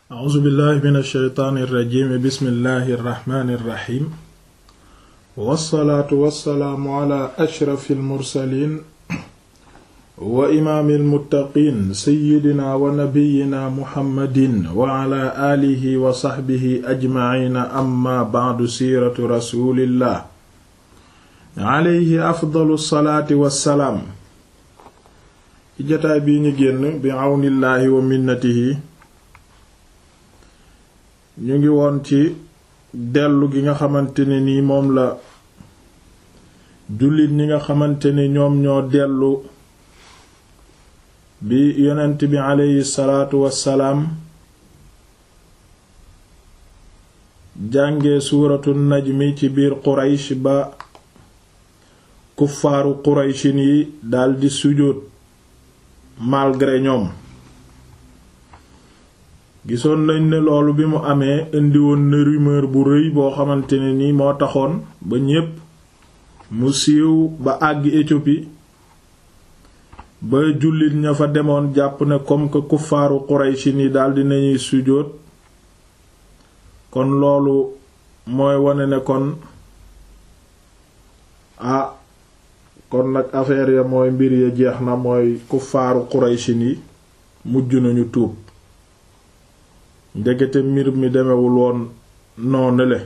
a'uuzu billahi min alsheytaani irrajim bismillahi irrahmani irrahim wassalaatu wassalaamu ala ashrafi almursalin wa imaami almuttaqiin seyidina wa nabiyina muhammadin wa ala aalihi wa saxbihi ajmaciina amma bacdu siiratu rasulillah alayhi afdalu salaati wassalaam ci jataay bii ñu génn bi àwnillaahi wa minnatihi ñu ngi woon ci dellu gi nga xamante ne nii moom la jullit ñi nga xamante ni ñoom ñoo dellu bi yonent bi aleyhi salaatu wassalaam jànge suuratu najmi ci biir quraysh ba kuffaaru qurayshin yi daldi sujjóot malgré ñoom gisoon nañ ne loolu bi mu amee indiwoon na rumeur bu rëy boo xamante ne ni moo taxoon ba ñépp mu siiw ba àgg Éthiopie ba jullit ña fa demoon jàpp ne comme que kuffaaru Qurayshi yi daldi nañuy sujjóot kon loolu mooy wane ne kon ah kon nag affaire ya mooy mbir ya jeex na mooy kuffaaru Qurayshi yi mujj nañu tuub ndekete mbir mi demewul woon noonu le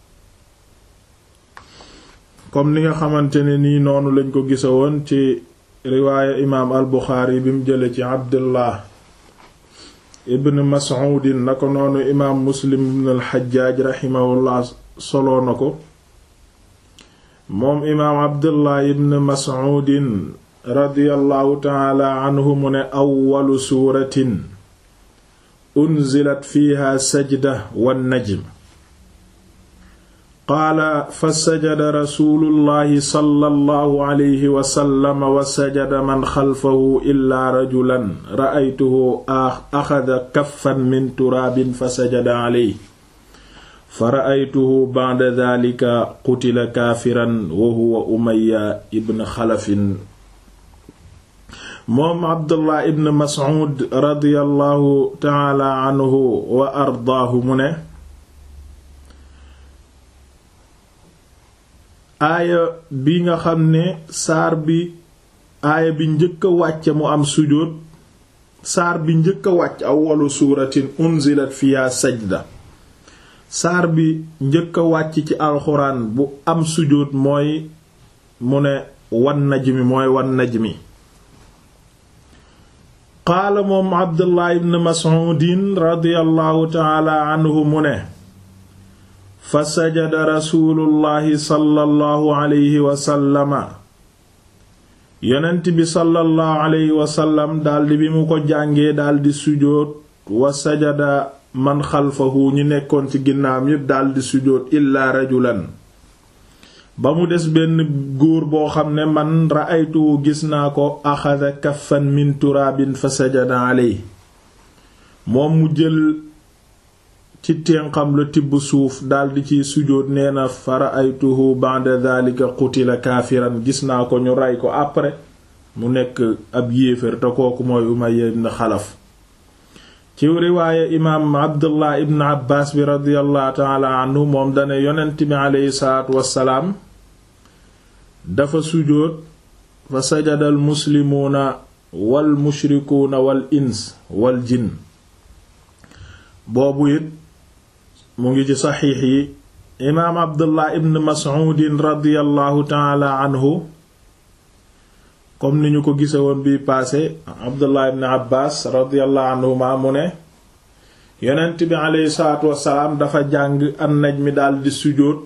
comme ni nga xamante ne nii noonu lañ ko gisa woon ci riwaaya imaam al Buxaari bi mu jële ci Abdullah ibn Mas'udin na ko noonu imaam Muslim ibn al Xajjaaj raximahullah soloo na ko moom imaam Abdullah ibn Mas'udin radiyallahu taala anhu mu ne awwalu suuratin unzilat fiiha sajda wan najm qaala fa sajada rasuulullahi sallallahu alayhi wa sallam wa sajada man xalfahu illaa rajulan ra'aytuhu axada kaffan min turaabin fa sajada alayhi fa ra'aytuhu ba'da daalika qutila kaafiran wa huwa umayya ibn xalafin moom abdullah ibn mas'ud radiyallahu taala anhu wa ardaahu mu ne aaya bi nga xam ne saar bi aaya bi njëkk a wàcce mu am sujóot saar bi njëkk a wàcc awwalu suuratin unzilat fiha sajda saar bi njëkk a wàcc ci alxuraan bu am sujóot mooy mu ne wan najmi mooy wan najmi qaala moom abdullah ibn mas'udin radiyallahu taala anhu mu ne fa sajada rasuulullahi sallallahu alayhi wasallama yonent bi sallallahu alayhi wasallam daldi bi mu ko jàngee daldi sujóot wa sajada man xalfahu ñi nekkoon ci ginnaawam yépp daldi sujóot illaa rajulan ba mu des benn góor boo xam ne man ra'aytuhu gis naa ko axada kaffan min turaabin fa sajada aley moom mu jël ci ténqam la tibb suuf daldi ci sujóot nee na fa ra'aytuhu ba'da dhalika qutila kaafiran gis naa ko ñu rey ko après mu nekk ab yéefér te kooku mooy Umayya ibn Xalaf ci riwaaya imaam Abdullah ibn Abbaas bi radiyallahu ta'ala anhu moom dane yonent bi aleyhi salaatu wassalaam dafa sujóot fa sajada al muslimuuna wal mushrikuuna wal ins wal jinn boobu it mu ngi ci saxiix yi imaam abdullah ibn mas'uudin radiyallahu taala anhu comme ni ñu ko gise woon bii paase abdullah ibn abbaas radiyallahu anhuma mu ne yonent bi aleyhi salaatu wassalaam dafa jàng an najmi daldi sujóot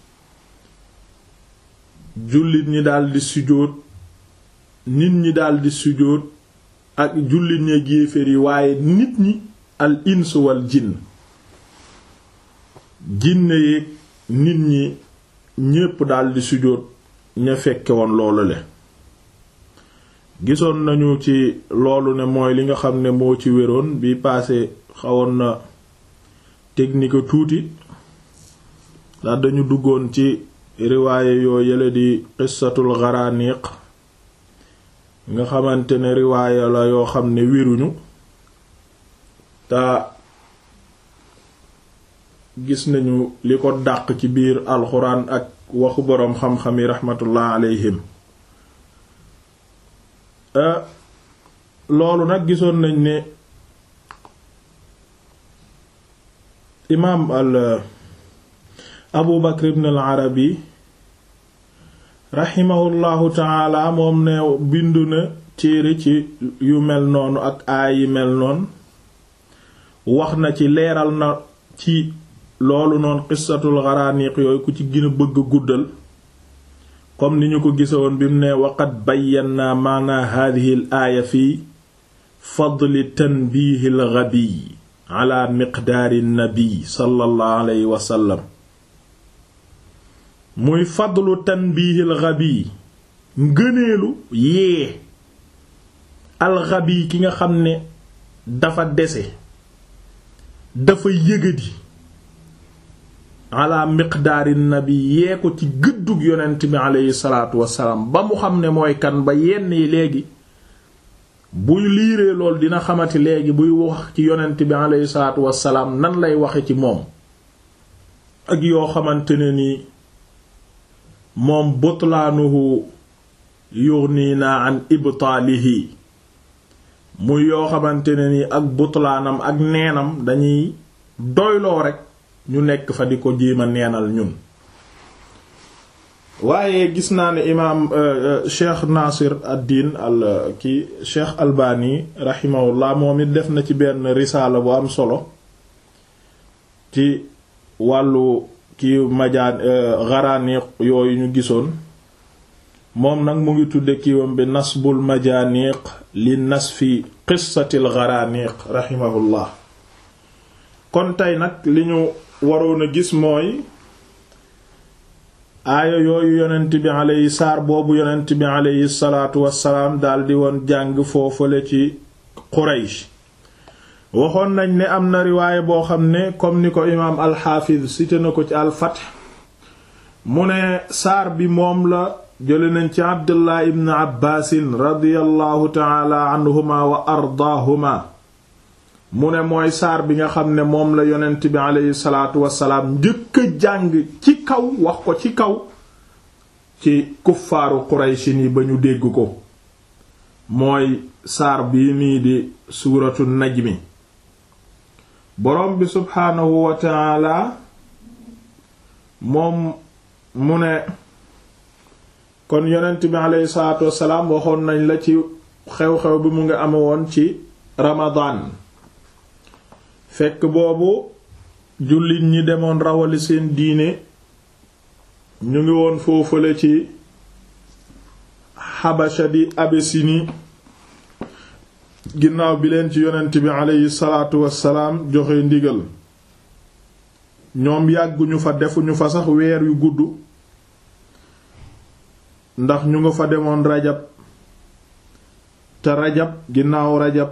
jullit ñi daldi sujjóot nit ñi daldi sujjóot ak jullit ñi ak yéeféer yi waaye nit ñi al ins wal jinn jinne yeeg nit ñi ñépp daldi sujjóot ña fekke woon loolu le gisoon nañu ci loolu ne mooy li nga xam ne moo ci wéroon bi paase xawoon na technique tuuti ndax dañu duggoon ci riwaaye yoo yële di qissatul gharaniq nga xamante ne riwaaye la yoo xam ne wéruñu te gis nañu li ko dàq ci biir alxuraan ak waxu boroom xam-xam yi raxmatullah alayhim loolu nag gisoon nañ ne imaam al abu bakr ibn al arabi raximahullahu taala moom ne bindu na téere ci yu mel noonu ak aay yi mel noonu wax na ci leeral na ci loolu noonu qissatul xaraaniq yooyu ku ci gën a bëgg a guddal comme ni ñu ko gisoon bi mu ne waqad bayyana maana hadihi al aaya fi fadli tanbiihi al ghabiy ala miqdaari nabi sallallahu alayhi wa sallam muy fadlu tanbiihi al ghabiy ngëneelu yee al ghabiy ki nga xam ne dafa dese dafa yëgadi ala miqdaari nabi yee ko ci gëddug yonent bi aleyhi salaatu wassalaam ba mu xam ne mooy kan ba yenn yi léegi buy liiree lool dina xamati léegi buy wax ci yonent bi aleyhi salaatu wassalaam nan lay waxe ci moom ak yoo xamante ne ni moom butlaanuhu yughnina an ibtaalihi muy yoo xamante ne ni ak butlaanam ak neenam dañuy doyloo rekk ñu nekk fa di ko jéema neenal ñun waaye gis naa ne imaam cheikh nasir ad-din al ki cheikh albani rahimahullah moom it def na ci benn risaala bu am solo ci wàllu ki majaan garaniq yooyu ñu gisoon moom nag mu ngi tudde kiiwam bi nasbul majaniq li nasfi qissatil garaniq rahimahullah kon tey nag li ñu waroon a gis mooy aaya yooyu yonent bi aleyhi saar boobu yonent bi aleyhi salaatu wassalaam daldi woon jàng foofale ci Quraysh waxoon nañ ne am na riwaaye boo xam ne comme ni ko imaam alxaafiz cité na ko ci alfath mu ne saar bi moom la jële nañ ci abdullah ibn abbaasin radiyallahu taala anhuma wa ardaahuma mu ne mooy saar bi nga xam ne moom la yonent bi aleyhi salaatu wasalaam njëkk a jàng ci kaw wax ko ci kaw ci kuffaaru qurayshin yi ba ñu dégg ko mooy saar bii nii di suuratu najmi boroom bi subhaanahu wa taala moom mu ne kon yonent bi aleyhi salaatu wasalaam waxoon nañ la ci xew-xew bi mu ngi ame woon ci ramadaan fekk boobu jullit ñi demoon rawali seen diine ñu ngi woon foofale ci xabasha di abesini ginnaaw bi leen ci yonent bi aleyhi salaatu wassalaam joxe ndigal ñoom yàgguñu fa defuñu fa sax weer yu gudd ndax ñu nga fa demoon rajab te rajab ginnaaw rajab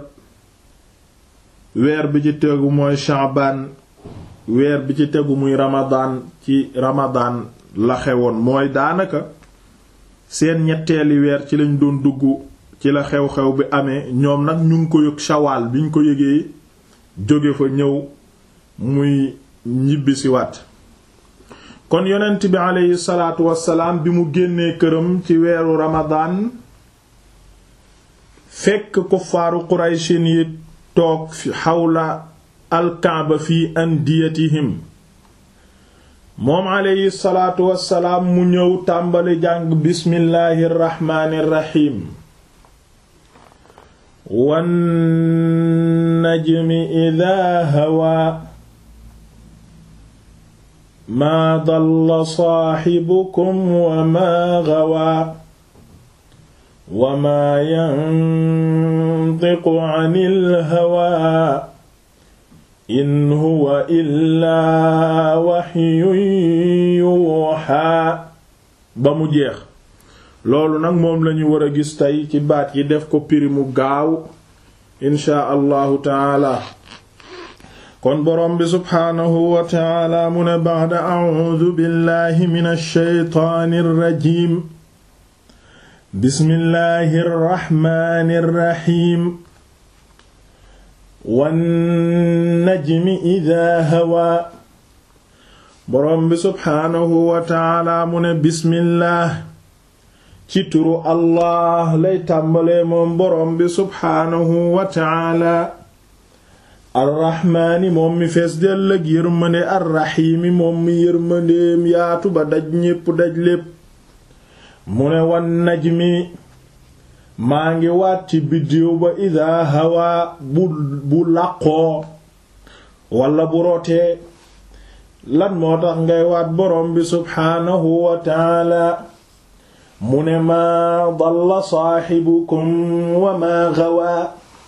weer bi ci tegu mooy shaabaan weer bi ci tegu muy ramadaan ci ramadaan la xewoon mooy daanaka seen ñetteeli weer ci lañ doon dugg ci la xew-xew bi amee ñoom nag ñu ngi ko yëg shawaal bi ñu ko yëgee jóge fa ñëw muy ñibbisiwaat kon yonent bi aleyhi salaatu wassalaam bi mu génnee këram ci weeru ramadaan fekk kuffaaru qurayshin yi toog xawla alkaaba fi andiyatihim moom aleyhi salaatu wassalaam mu ñëw tàmbali jàng bismillaahi rraxmaani rraxiim wan najmi idaa hawaa maa dalla saaxibukum wa maa gawaa wa maa yantiqu anil hawaa in huwa illaa waxyun yuuxaa ba mu jeex loolu nag moom lañu war a gis tey ci baat yi def ko piri mu gaaw inshaa allahu taala kon boroom bi subhaanahu wa taala mu ne ba'da a'uudu billahi minash shaytaanir rajiim bismillahir rahmaanir rahiim wan najmi idaa hawaa boroom bi subxaanahu wa taala mu ne bismillaah ci turu allah lay tàmbalee moom boroom bi subxaanahu wa taala arraxmaani moom mi fees dell ak yërmande arraxiimi moom mi yërmandeem yaatu ba daj ñépp daj lépp mu ne wan najmi maa ngi waat ci biddiw ba idaa hawaa bu bu làqoo walla bu rotee lan moo tax ngay waat boroom bi subxaanahu wa taala mu ne maa dalla saaxibukum wa maa gawaa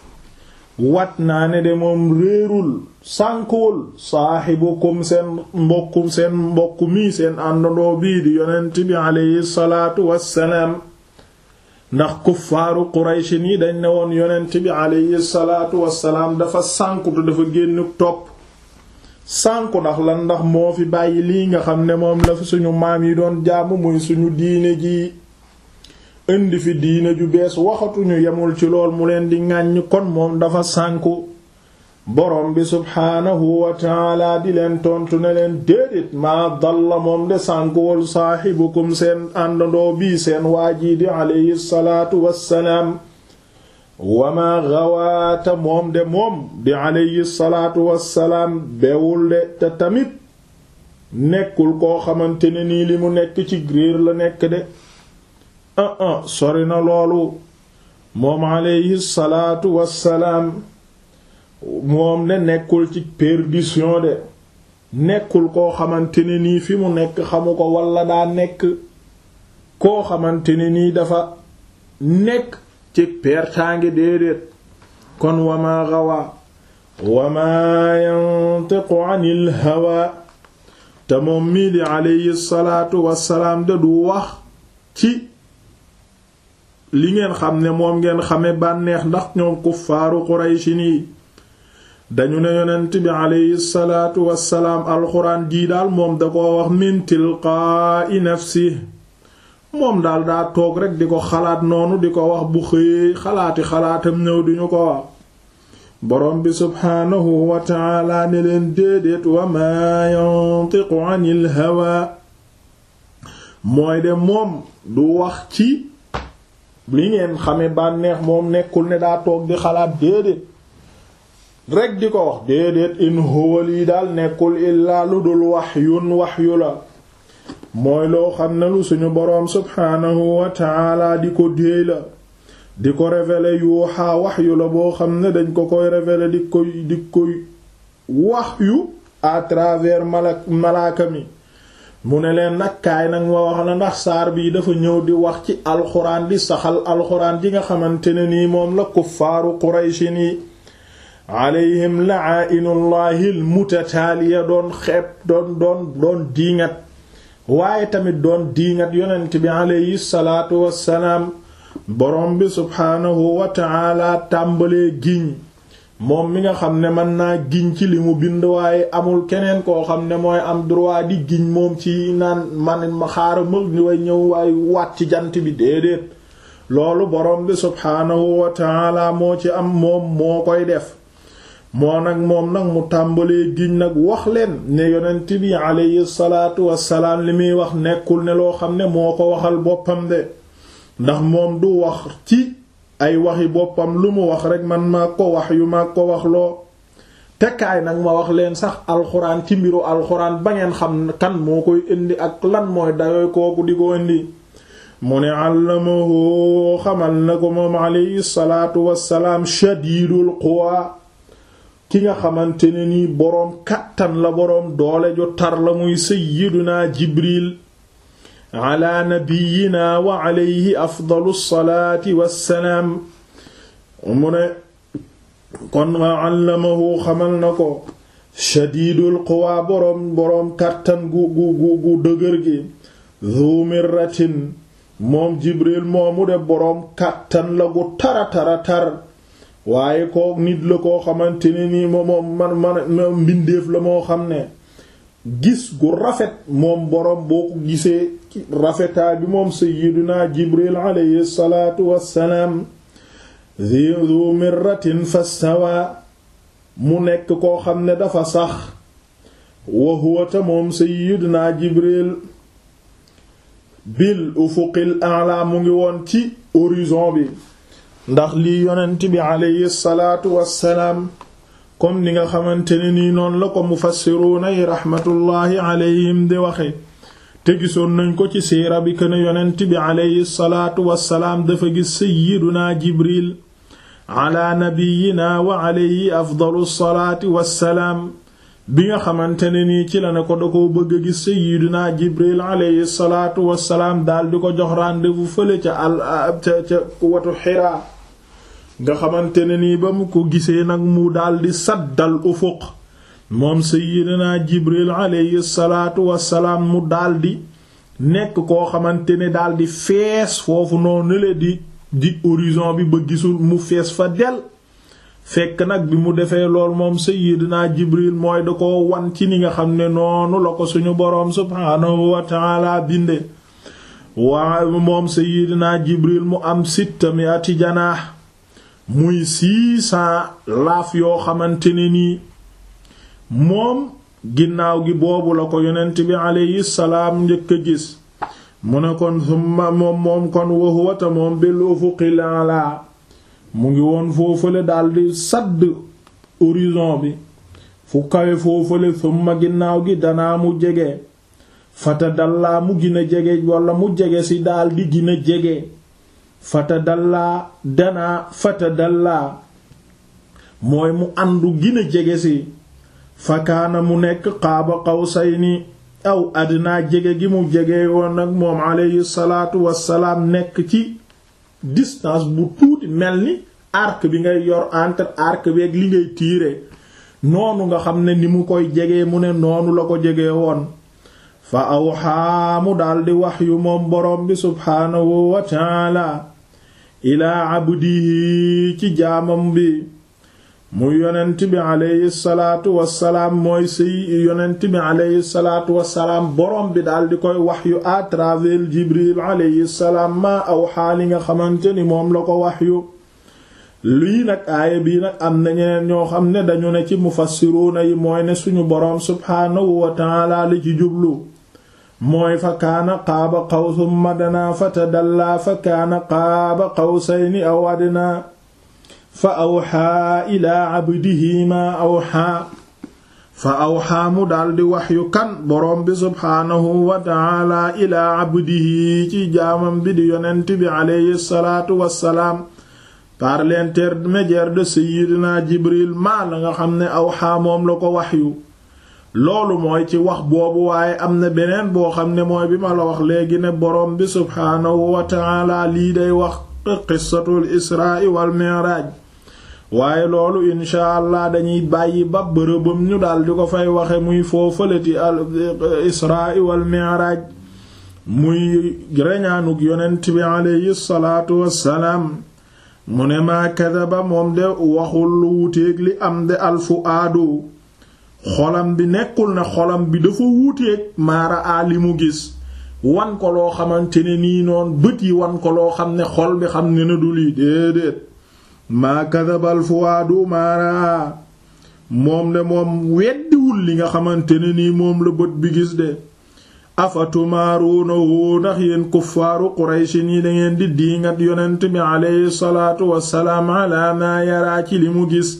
wat naa ne de moom réerul sànkuwul saaxibukum seen mbokku seen mbokku mii seen àndandoo bii di yonent bi aleyhi salaatu wassalaam ndax kuffaaru quraychin yi dañ ne woon yonent bi aleyhi salaatu wassalaam dafa sànkutu dafa génn topp sànku ndax lan ndax moo fi bàyyi lii nga xam ne moom la fi suñu maam yi doon jaamu muy suñu diine ji indi fi diine ju bees waxatuñu yemul ci lool mu leen di ŋàññ kon moom dafa sànku borom bi subhaanahu wa taala di leen tontu ne leen déedéet maa dalla moom de sànkuwul saaxibukum seen àndandoo bii seen waajii di aleyhi salaatu wassalaam wama gawaata moom de moom di aleyhi salaatu wassalaam bewul de te tamit nekkul koo xamante ne nii li mu nekk ci réer la nekk de ah ah sori na loolu moom aleyhi salaatu wassalaam moom de nekkul ci perdition de nekkul koo xamante ne nii fi mu nekk xamu ko walla daa nekk koo xamante ne nii dafa nekk ci pertaange déedéet kon wama gawa wama yantiqu anil hawa te moom mii di aleyhi salaatu wassalaam de du wax ci li ngeen xam ne moom ngeen xame bànneex ndax ñoom kuffaaru qurayshi nii dañu ne yonent bi aleyhi salaatu wassalaam alxuraan jii daal moom da ko wax min tilqaa'i nafsi moom daal daa toog rekk di ko xalaat noonu di ko wax bu xëyee xalaati xalaatam ñëw duñu ko wax boroom bi subhaanahu wa taala ne leen déedéet wa maa yantiqu anil hawa mooy de moom du wax ci li ngeen xame bànneex moom nekkul ne daa toog di xalaat déedéet rekk di ko wax déedéet in huwa lii daal nekkul illaa lu dul waxyun waxyu la mooy loo xam ne lu suñu boroom subhaanahu wa taala di ko déey la di ko révéler yuuxaa waxyu la boo xam ne dañ ko koy révéler di koy di koy waxyu à travers malak malaaka mi mu ne leen nag kaay nag ma wax la ndax saar bii dafa ñëw di wax ci alxuraan di saxal alxuraan ji nga xamante ne nii moom la kuffaaru qurayshin yi alayhim la'ainullahi almutataaliya doon xeeb doon doon doon diiŋat waaye tamit doon diiŋat yonent bi alayhi salaatu wassalaam borom bi subhaanahu wa ta'ala tàmbalee giñ moom mi nga xam ne mën naa giñ ci li mu bind waaye amul keneen koo xam ne mooy am droit di giñ moom ci naan man ma xaaral ma ni way ñëw waaye waat ci jant bi déedéet loolu borom bi subhaanahu wa ta'ala moo ci am moom moo koy def moo nag moom nag mu tàmbalee giñ nag wax leen ne yonent bi alayhi salaatu wassalaam li muy wax nekkul ne loo xam ne moo ko waxal boppam de ndax moom du wax ci ay waxi boppam lu mu wax rekk man maa ko wax yu maa ko wax loo tekkaay nag ma wax leen sax alxuraan ci mbiru alxuraan ba ngeen xam kan moo koy indi ak lan mooy dayooy kooku di ko indi mu ne àllamahu xamal na ko moom alayhi salaatu wassalaam shadiidul quwa ki nga xamante ne nii boroom kàttan la boroom doole ju tar la muy sayyiduna jibril ala nabiyina wa alayhi afdalu salaati wassalaam mu ne kon wa allamahu xamal na ko shadiidul quwa boroom boroom kàttan gu gu gu gu dëgër gi zu mirratin moom jibril moomu de boroom kàttan la gu tara tara tar waaye koo nit la koo xamante ne nii moom man man mbindeef la moo xam ne gis gu rafet moom boroom boo ko gisee rafetaay bi moom sayyiduna jibril alayhi salaatu wassalaam zu mirratin fastawa mu nekk koo xam ne dafa sax wa huwa ta moom sayyidina jibril bil ufuqil a'la mu ngi woon ci horizon bi ndax lii yonent bi aleyhi salaatu wassalaam comme ni nga xamante ne nii noonu la ko mufassiruuna yi raxmatullaahi aleyhim di waxe te gisoon nañ ko ci siira bi kën yonent bi aleyhi salaatu wassalaam dafa gis sayyiduna jibril ala nabiyina wa aleyhi afdalu salaati wassalaam bi nga xamante ne nii ci la ne ko da koo bëgg a gis sayyiduna jibril aleyhi salaatu wassalaam daal di ko jox rendez-vous fële ca al ca ca watu xiraa nga xamante ne nii ba mu ko gisee nag mu daldi saddal ufuq moom sayyidina jibril alayhi salaatu wassalaam mu daldi nekk koo xamante ne daldi fees foofu noonu le di di horizon bi ba gisul mu fees fa del fekk nag bi mu defee lool moom sayyidina jibril mooy da ko wan ci ni nga xam ne noonu la ko suñu boroom subhaanahu wa ta'ala binde waa moom sayyidina jibril mu am sittami ati janaax muy six cent laaf yoo xamante ne nii moom ginnaaw gi boobu la ko yonent bi aleyhi salaam njëkk a gis mu ne kon summa moom moom kon wahuwata moom bil ufuqil ala mu ngi woon foofale daldi sadd horizon bi fu kawe foofale summa ginnaaw gi danaa mu jege fata dallaa mu gina jege walla mu jege ci daldi gina jege fata dallaa danaa fata dallaa mooy mu àndu gina jege ci fakaana mu nekk qaaba qawsayni aw adnaa jege gi mu jege woon nag moom alayhi salaatu wassalaam nekk ci distance bu tuuti mel ni arc bi ngay yor entre arc bi ak li ngay tiire noonu nga xam ne ni mu koy jege mu ne noonu la ko jege woon fa awxaa mu daldi wax yu moom boroom bi subhaanahu wa taala ilaa abdihi ci jaamam bi muy yonent bi aleyhi salaatu wassalaam mooy sëy yonent bi aleyhi salaatu wassalaam boroom bi daldi koy wax yu à travers jibril aleyhi salaam maa awxaa li nga xamante ni moom la ko wax yu lii nag aaya bii nag am na ñeneen ñoo xam ne dañu ne ci mufassiruuna yi mooy ne suñu boroom subhaanahu wa taala li ci jublu mooy fa kaana qaaba qawsum madanaa fa tadallaa fa kaana qaaba qawsayni aw adnaa fa awxaa ilaa abdihi maa awxaa fa awxaa mu daldi waxyu kan boroom bi subhaanahu wa taala ilaa abdihi ci jaamam bi di yonent bi aleyhi salaatu wassalaam par l'intermédiaire de sayyidina jibril maa la nga xam ne awxaa moom la ko waxyu loolu mooy ci wax boobu waaye am na beneen boo xam ne mooy bi ma la wax léegi ne boroom bi subhaanahu wa taala lii day wax qissatul israa wal mi'raaj waaye loolu insha allah dañuy bàyyi ba bërëbam ñu daal di ko fay waxe muy foofalati al israa wal mi'raaj muy reñaanuk yonent bi aleyhi salaatu wassalaam mu ne maa kadaba moom de waxul lu wuteeg li am de alfu aadu xolam bi nekkul ne xolam bi dafa wuuteeg maara a li mu gis wan ko loo xamante ne nii noon bët yi wan ko loo xam ne xol bi xam ne na du lii déedéet maa kadabal fuwaadu maara a moom de moom weddiwul li nga xamante ne nii moom la bët bi gis de afatumaaruunahu ndax yéen kuffaaru quraysin yi dangeen di diingat yonent bi aleyhi salaatu wassalaam ala maa yaraa ci li mu gis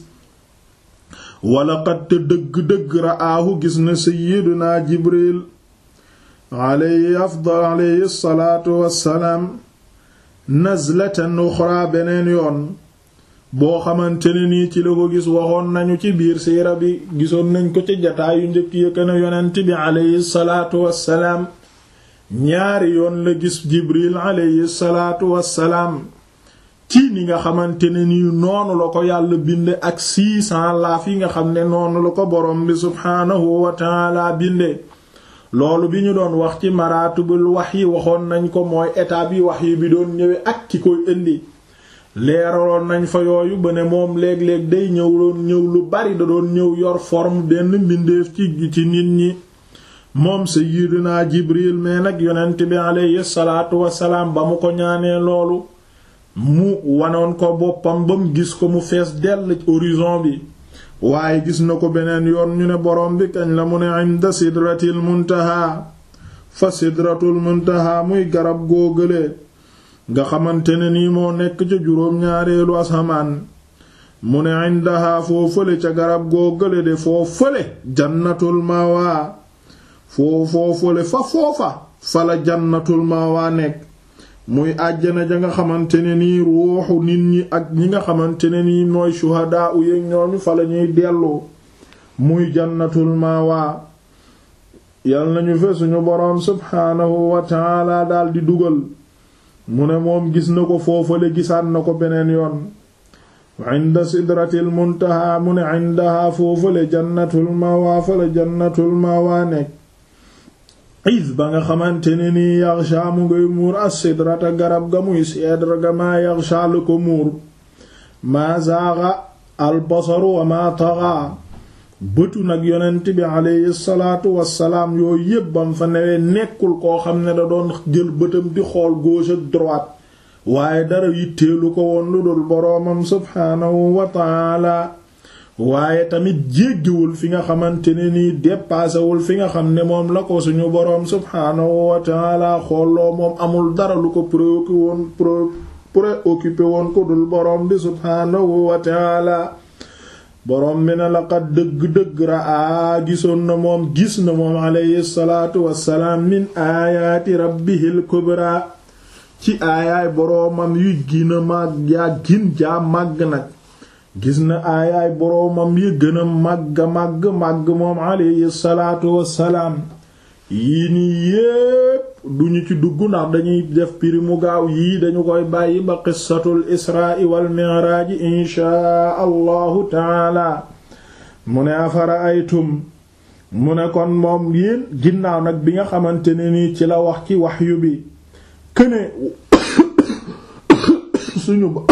wala qad te dëgg-dëgg ra'aahu gis na sayyiduna jibril alayhi afdal alayhi salaatu wassalaam nazlatan uxra beneen yoon boo xamante ne nii ci la ko gis waxoon nañu ci biir siira bi gisoon nañ ko ci jataayu njëkk yëkkana yonent bi alayhi salaatu wassalaam ñaari yoon la gis jibril alayhi salaatu wassalaam ci ni nga xamante ne nii noonu la ko yàlla binde ak six cents laaf yi nga xam ne noonu la ko borom bi subhaanahu wa taala binde loolu bi ñu doon wax ci maratibul wax yi waxoon nañ ko mooy étape yi wax yi bi doon ñëwee ak ki koy indi leeraloon nañ fa yooyu ba ne moom léeg-léeg day ñëw doon ñëw lu bari da doon ñëw yor forme benn mbindeef ci ci nit ñi moom sayyidina jibril mais nag yonent bi alayhi salaatu wassalaam ba mu ko ñaanee loolu mu wanoon ko boppam ba mu gis ko mu fees dell horizon bi waaye gis na ko beneen yoon ñu ne boroom bi kañ la mu ne inda sidratil muntaha fa sidratul muntaha muy garab góogale nga xamante ne nii moo nekk ca juróom-ñaareelu asamaan mu ne indaha foo fële ca garab góogale de foo fële jannatul mawa foo foo fële fa foofa fa la jannatul mawa nekk muy àjjana ja nga xamante ne nii ruuxu nit ñi ak ñi nga xamante ne nii mooy shuhadaa u yéeg ñooñu fa la ñuy dellu muy jannatul mawa yal nañu fe suñu boroom subhaanahu wa taala daldi dugal mu ne moom gis na ko foofale gisaat na ko beneen yoon inda sidratil muntaha mu ne indaha foofale jannatul mawa fa la jannatul mawa nekk is ba nga xamante ne nii yaxsha mu ngay muur as-sidrata garab ga muy cèdre ga maa yaxsha la ko muur maa zaaxa albasaru wa maa taxa bëtu nag yonent bi aleyhi salaatu wassalaam yooyu yépp bam fa newee nekkul koo xam ne da doon jël bëtam di xool gauche ak droite waaye dara yitteelu ko woon lu dul boroomam subhaanahu wa taala waaye tamit jéggiwul fi nga xamante ne nii dépassewul fi nga xam ne moom la ko suñu boroom subhaanahu wa taala xooloo moom amul dara lu ko préoccupé woon préoccupé woon ko dul boroom bi subhaanahu wa taala boroom bi na laqad dëgg-dëgg raa gisoon na moom gis na moom alayhi salaatu wassalaam min aayaati rabbihil kubra ci aayaay boroomam yu gina màgg yaa gin jaa màgg nag gis na aayaay boroomam yi gën a màgg màgg màgg moom alayhi salaatu wassalaam yii nii yépp duñu ci dugg ndax dañuy def piri mu gaaw yii dañu koy bàyyi ba qissatul israa wal mi'raaj inshaa allahu taala mu ne afara aytum mu ne kon moom yéen ginnaaw nag bi nga xamante ne nii ci la wax ci waxyu bi këne suñu ba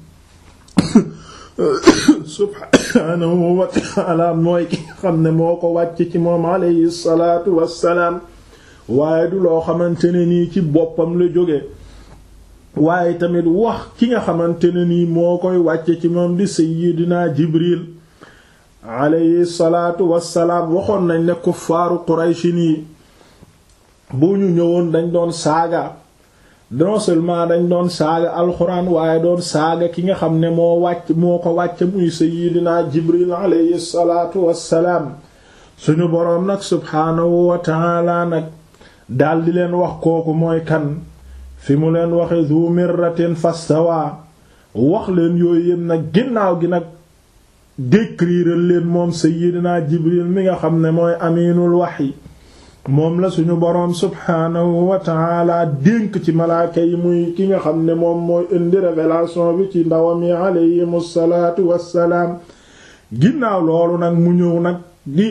subhaanahu wa ta'ala mooy ki nga xam ne moo ko wàcc ci moom alayhi salaatu wassalaam waaye du loo xamante ne nii ci boppam la jóge waaye tamit wax ki nga xamante ne nii moo koy wàcce ci moom di sayyidina jibril alayhi salaatu wassalaam waxoon nañ ne kuffaaru qurayshi nii bu ñu ñëwoon dañ doon saaga non seulement dañ doon saaga alxuraan waaye doon saaga ki nga xam ne moo wàcc moo ko wàcc muy sayyidina jibril alayhi salaatu wassalaam suñu boroom nag subhaanahu wa ta'ala nag daldi leen wax kooku mooy kan fi mu leen waxe zu mirratin fastawa wax leen yooyu yépp nag ginnaaw gi nag décrire leen moom sayyidina jibril mi nga xam ne mooy aminul wahyi moom la suñu boroom subhaanahu wa ta'ala dénk ci malaaka yi muy ki nga xam ne moom mooy indi révélation bi ci ndawam yi alayhimu salaatu wassalaam ginnaaw loolu nag mu ñëw nag di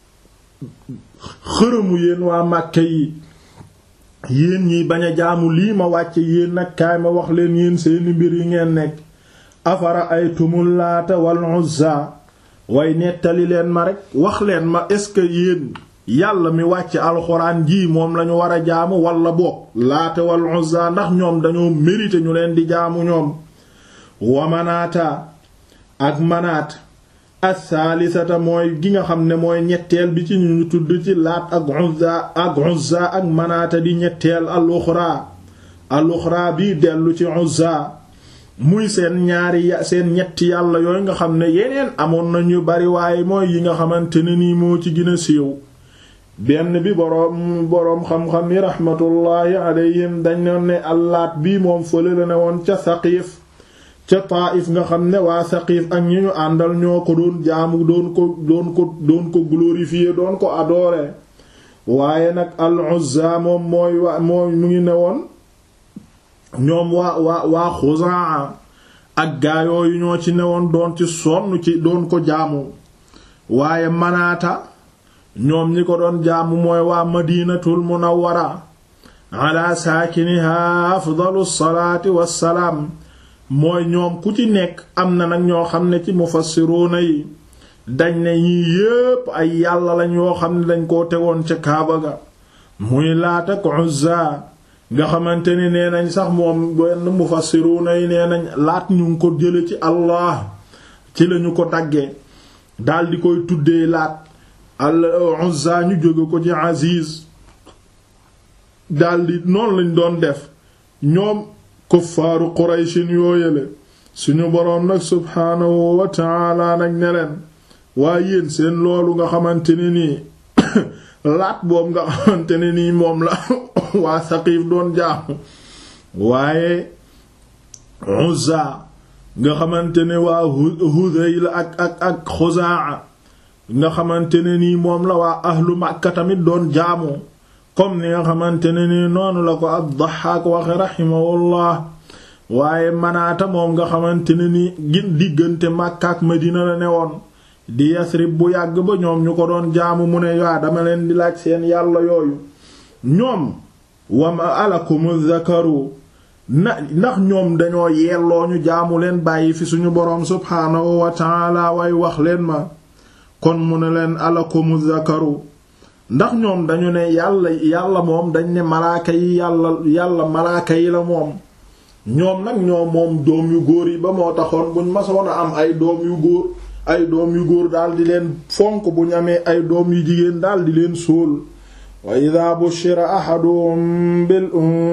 xërëmu yéen waa Màkka yi yéen ñiy bañ a jaamu lii ma wàcce yéen nag kaay ma wax leen yéen seeni mbir yi ngeen nekk afara ay tumul laata wal uzza way nettali leen ma rek wax leen ma est-ce que yéen yàlla mi wàcc alxuraan ji moom lañu war a jaamu walla boog laata wal uzza ndax ñoom dañoo mérité ñu leen di jaamu ñoom wa manaata ak manaat as-saalisata mooy gi nga xam ne mooy ñetteel bi ci ñu tudd ci laat ak uzza ak uzza ak manaata di ñetteel al-uxra al-uxra bi dellu ci uzza muy seen ñaari ya seen ñetti yàlla yooyu nga xam ne yeneen amoon nañu bari waaye mooy yi nga xamante ne nii moo ci gën a siiw benn bi boroom boroom xam-xam yi raxmatullaahi alayhim dañ ne allaat bii moom fële la ne woon ca Saqiif ca Taayif nga xam ne waa Saqiif ak ñi ñu àndal ñoo ko doon jaamu doon ko doon ko doon ko glorifier doon ko adorer waaye nag al-Uzza moom mooy waa mooy mu ngi ne woon ñoom waa waa waa Xuzaa ak gaayooyu ñoo ci newoon doon ci sonn ci doon ko jaamu waaye Manaata ñoom ñi ko doon jaamu mooy waa Madinatul Munawwara ala saakiniha afdalu salaati wassalaam mooy ñoom ku ci nekk am na nag ñoo xam ne ci mufassiruuna yi dañ ne ñii yépp ay yàlla lañ yoo xam ne dañ koo tegoon ca Kaaba ga muy Laat ak Uzza nga xamante ni nee nañ sax moom benn mufassiruuna yi nee nañ laat ñu ngi ko jële ci Allah ci lañu ko daggee daldi koy tuddee laat al Uzza ñu jóge ko ci Aziz daldi noonu lañ doon def ñoom kuffaaru Qurayshin yooyale suñu boroom nag subhaanahu wa ta'ala nag ne leen waaye yéen seen loolu nga xamante ne nii laat boobu nga xamante ne nii moom la waa Saqiif doon jaamu waaye Uzza nga xamante ne waa Hudayl ak ak ak Xuzaa nga xamante ne nii moom la waa ahlu Makka tamit doon jaamu comme ni nga xamante ne nii noonu la ko ad-Dahhaak waxe rahimahullah waaye Manaata moom nga xamante ne nii gin diggante Makka ak Madina la newoon di Yasrib bu yàgg ba ñoom ñu ko doon jaamu mu ne yaa dama leen di laaj seen yàlla yooyu ñoom wama alakumu zakaru na ndax ñoom dañoo yelloo ñu jaamu leen bàyyi fi suñu boroom subhaanahu wa taala way wax leen ma kon mu ne leen alakumu zakaru ndax ñoom dañu ne yàlla yàlla moom dañ ne malaaka yi yàlla yàlla malaaka yi la moom ñoom nag ñoom moom doom yu góor yi ba moo taxoon buñ masoon a am ay doom yu góor ay doom yu góor daal di leen fonk bu ñu amee ay doom yu jigéen daal di leen sóol wa ida bushira ahaduhum bil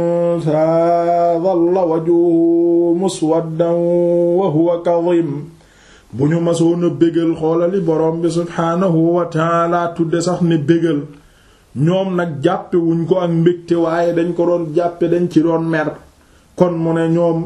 untha dhalla wajhuhu muswaddan wa huwa kadhim bu ñu masoon a bégal xoolali borom bi subhaanahu wa taala tudde sax ne bégal ñoom nag jàppe wuñ ko ak mbégte waaye dañ ko doon jàppe dañ ci doon mer kon mu ne ñoom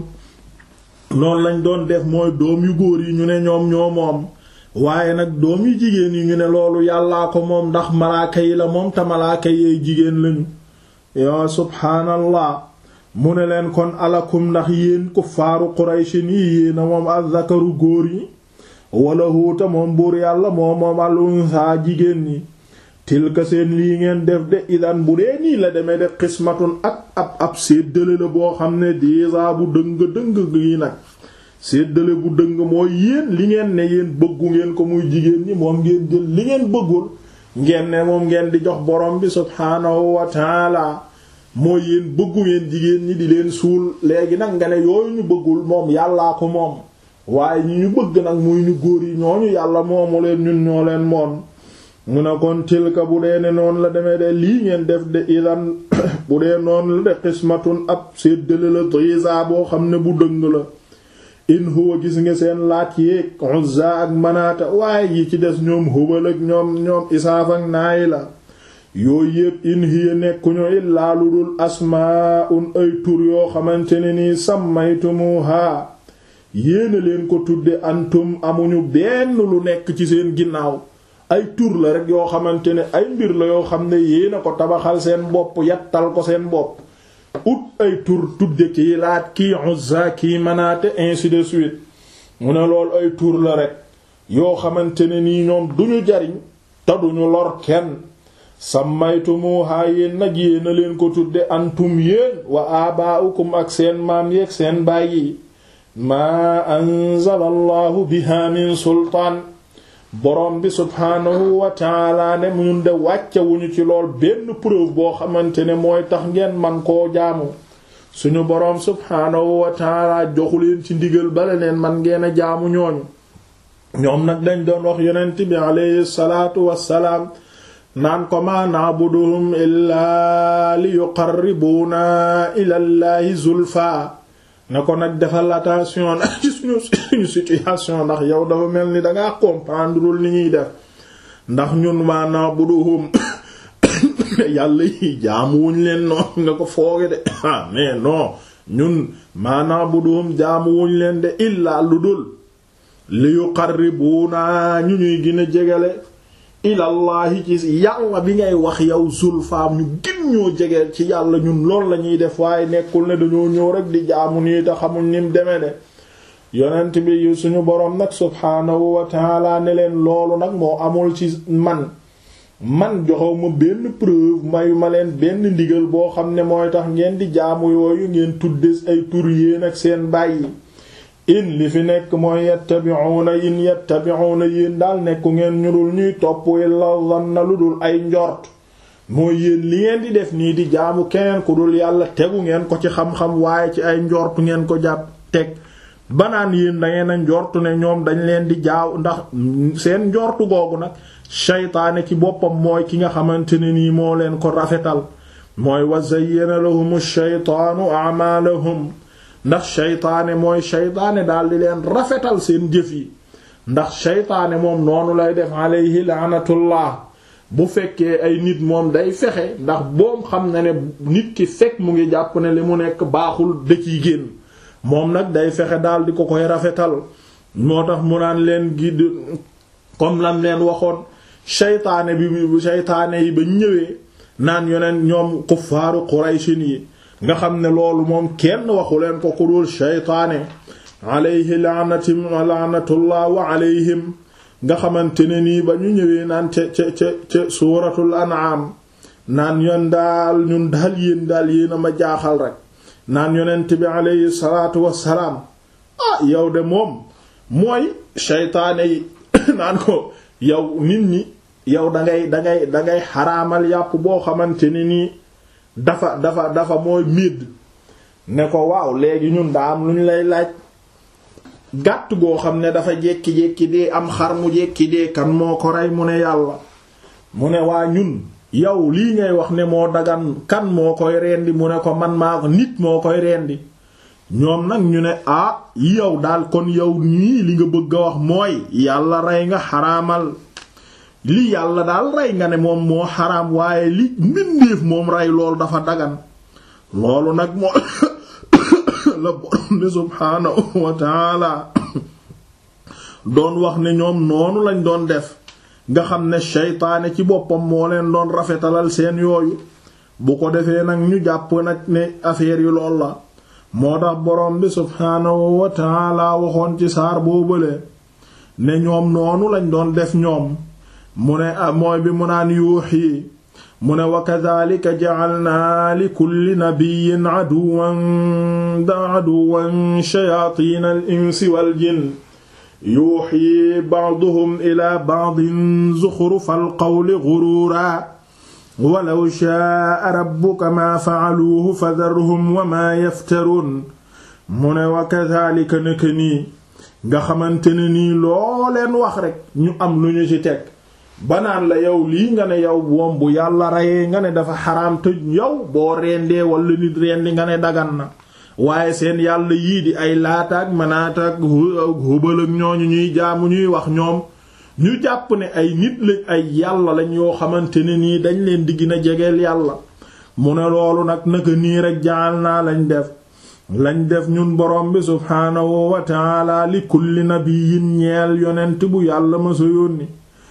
noonu lañ doon def mooy doom yu góor yi ñu ne ñoom ñoo moom waaye nag doom yu jigéen yi ñu ne loolu yàllaa ko moom ndax malaaka yi la moom te malaaka yeey jigéen lañu yaa subhaanallah mu ne leen kon alakum ndax yéen kuffaaru qurayshin yi yéena moom azzakaru góor yi wala huuta moom buur yàlla moom moom al unsa jigéen ñi tilka seen lii ngeen def de idan bu dee nii la demee de xismatun ak ab ab séddale la boo xam ne déjà bu dëng dëng gi nag séddale bu dëng mooy yéen li ngeen ne yéen bëggu ngeen ko muy jigéen ñi moom ngeen jël li ngeen bëggul ngeen ne moom ngeen di jox borom bi subhaanahu wa taala mooy yéen bëggu ngeen jigéen ñi di leen suul léegi nag nga ne yooyu ñu bëggul moom yàllaa ko moom waaye ñi ñu bëgg nag muy ñu góor yi ñooñu yàlla moomu leen ñun ñoo leen moom mu ne kon tilka bu dee ne noonu la demee de lii ngeen def de idan bu dee noonu la de xismatun ab séddale la disa boo xam ne bu dëng la in huwa gis nga seen laat yéeg Uzza ak Manaata waaye yi ci des ñoom Hubal ak ñoom ñoom Isaaf ak Naay la yooyu yépp in hiya nekkuñu illaa lu dul asmaa'un ay tur yoo xamante ne nii sammaytumuha yéena leen ko tudde antum amuñu benn lu nekk ci seen ginnaaw ay tur la rek yoo xamante ne ay mbir la yoo xam ne yéena ko tabaxal seen bopp yattal ko seen bopp ut ay tur tudde kii laat kii Uzza kii Manaate ainsi de suite mu ne lool ay tur la rek yoo xamante ne nii ñoom duñu jariñ te duñu lor kenn sammaytumuhaa yéen nag yéena leen ko tudde antum yéen wa abaa'ukum ak seen maam yeeg seen baay yi maa anzala allahu biha min sultaan borom bi subhaanahu wa taala ne ñun de wàccewuñu ci lool benn preuve boo xamante ne mooy tax ngeen man koo jaamu suñu boroom subhaanahu wa taala joxu leen ci ndigal bala leen man ngeen a jaamu ñooñu ñoom nag dañ doon wax yonent bi alayhi salaatu wassalaam naan ko ma na'buduhum illaa li yuqarribuuna ilallaahi zulfa na ko nag defal attention nag ci suñu suñu situation ndax yow dafa mel ni dangaa comprendreul ni ñuy def ndax ñun ma na'buduhum yàlla yi jaamuwuñ leen noonu nga ko fooge de ah mais non ñun ma na'buduhum jaamuwuñ leen de illaa lu dul li yuqarribuuna ñu ñuy gën a jegale ilallahi ci yàlla bi ngay wax yow zulfaam ñu gën ñoo jegeel ci yàlla ñun lool la ñuy def waaye nekkul ne dañoo ñëw rek di jaamu nii te xamuñ nim deme de yonent bi suñu boroom nag subhaanahu wa taala ne leen loolu nag moo amul ci man man joxew ma benn preuve mayu ma leen benn ndigal boo xam ne mooy tax ngeen di jaamu yooyu ngeen tuddes ay tur yéen ak seen bàyyi in li fi nekk mooy yattabi'una in yattabi'una yéen daal nekku ngeen ñu dul ñuy topp illa dhanna lu dul ay njort mooy yéen li ngeen di def nii di jaamu keneen ku dul yàlla tegu ngeen ko ci xam-xam waaye ci ay njort ngeen ko jàpp teg banaan yéen dangeen a njortu ne ñoom dañ leen di jaaw ndax seen njortu googu nag shaytaane ci boppam mooy ki nga xamante ne nii moo leen ko rafetal mooy wa zayyana lahum shaytaanu a'maalahum ndax shaytaane mooy shaytaane daal di leen rafetal seen jëf yi ndax shaytaane moom noonu lay def alayhi laanatullah bu fekkee ay nit moom day fexe ndax boom xam na ne nit ki fekk mu ngi jàpp ne li mu nekk baaxul dëkk yi génn moom nag day fexe daal di ko koy rafetal moo tax mu naan leen gi comme lam leen waxoon shaytaane bi shaytaane yi ba ñëwee naan yoneen ñoom kuffaaru qurayshin yi nga xam ne loolu moom kenn waxu leen ko ku dul shaytaane alayhi laanati laanatullah wa alayhim nga xamante ne nii ba ñu ñëwee naan ca ca ca ca suuratul an'am naan yon daal ñun daal yéen daal yéen a ma jaaxal rek naan yonent bi alayhi salaatu wassalaam ah yow de moom mooy shaytaane yi naan ko yow nit ñi yow dangay dangay dangay xaraamal yàpp boo xamante ne nii dafa dafa dafa mooy midd ne ko waaw léegi ñun daa am lu ñu lay laaj gàtt goo xam ne dafa jekki-jekki dee am xar mu jekki dee kan moo ko rey mu ne yàlla mu ne waa ñun yow lii ngay wax ne moo dagan kan moo koy rendi mu ne ko man maa ko nit moo koy rendi ñoom nag ñu ne ah yow daal kon yow nii li nga bëgg a wax mooy yàlla rey nga xaraamal li yàlla daal rey nga ne moom moo xaraam waaye li mbindeef moom rey loolu dafa dagan loolu nag moo la borom bi subhaanahu wa taala doon wax ne ñoom noonu lañ doon def nga xam ne shaytaane ci boppam moo leen doon rafetalal seen yooyu bu ko defee nag ñu jàpp nag ne affaire yi lool la moo tax borom bi subhaanahu wa taala waxoon ci saar boobale ne ñoom noonu lañ doon def ñoom mu ne mooy bi mu naan yuuxi mu ne wa kadhalika ja'alna li kulli nabiyyin aduwwan aduwwan shayatin al insi wal jinn yuuxi ba'duhum ila ba'din zukhrufal qawli ghuruura walaw shaa'a rabbuka maa fa'aluuhu fadharhum wa maa yaftaruun mu ne wa kadhalika naka nii nga xamante ne nii loo leen wax rekk ñu am lu ñu ci teg banaan la yow lii nga ne yow moom bu yàlla reyee nga ne dafa xaraam te yow boo rendee wala nit rendi nga ne dagan na waaye seen yàlla yii di ay laataak manaataak hubal ak ñooñu ñuy jaamu ñuy wax ñoom ñu jàpp ne ay nit lañ ay yàlla lañ yoo xamante ne nii dañ leen di gën a jegeel yàlla mu ne loolu nag naka nii rek jaal naa lañ def lañ def ñun borom bi subhaanahu wa taala li kulli nabiyyin ñeel yonent bu yàlla ma sa yónni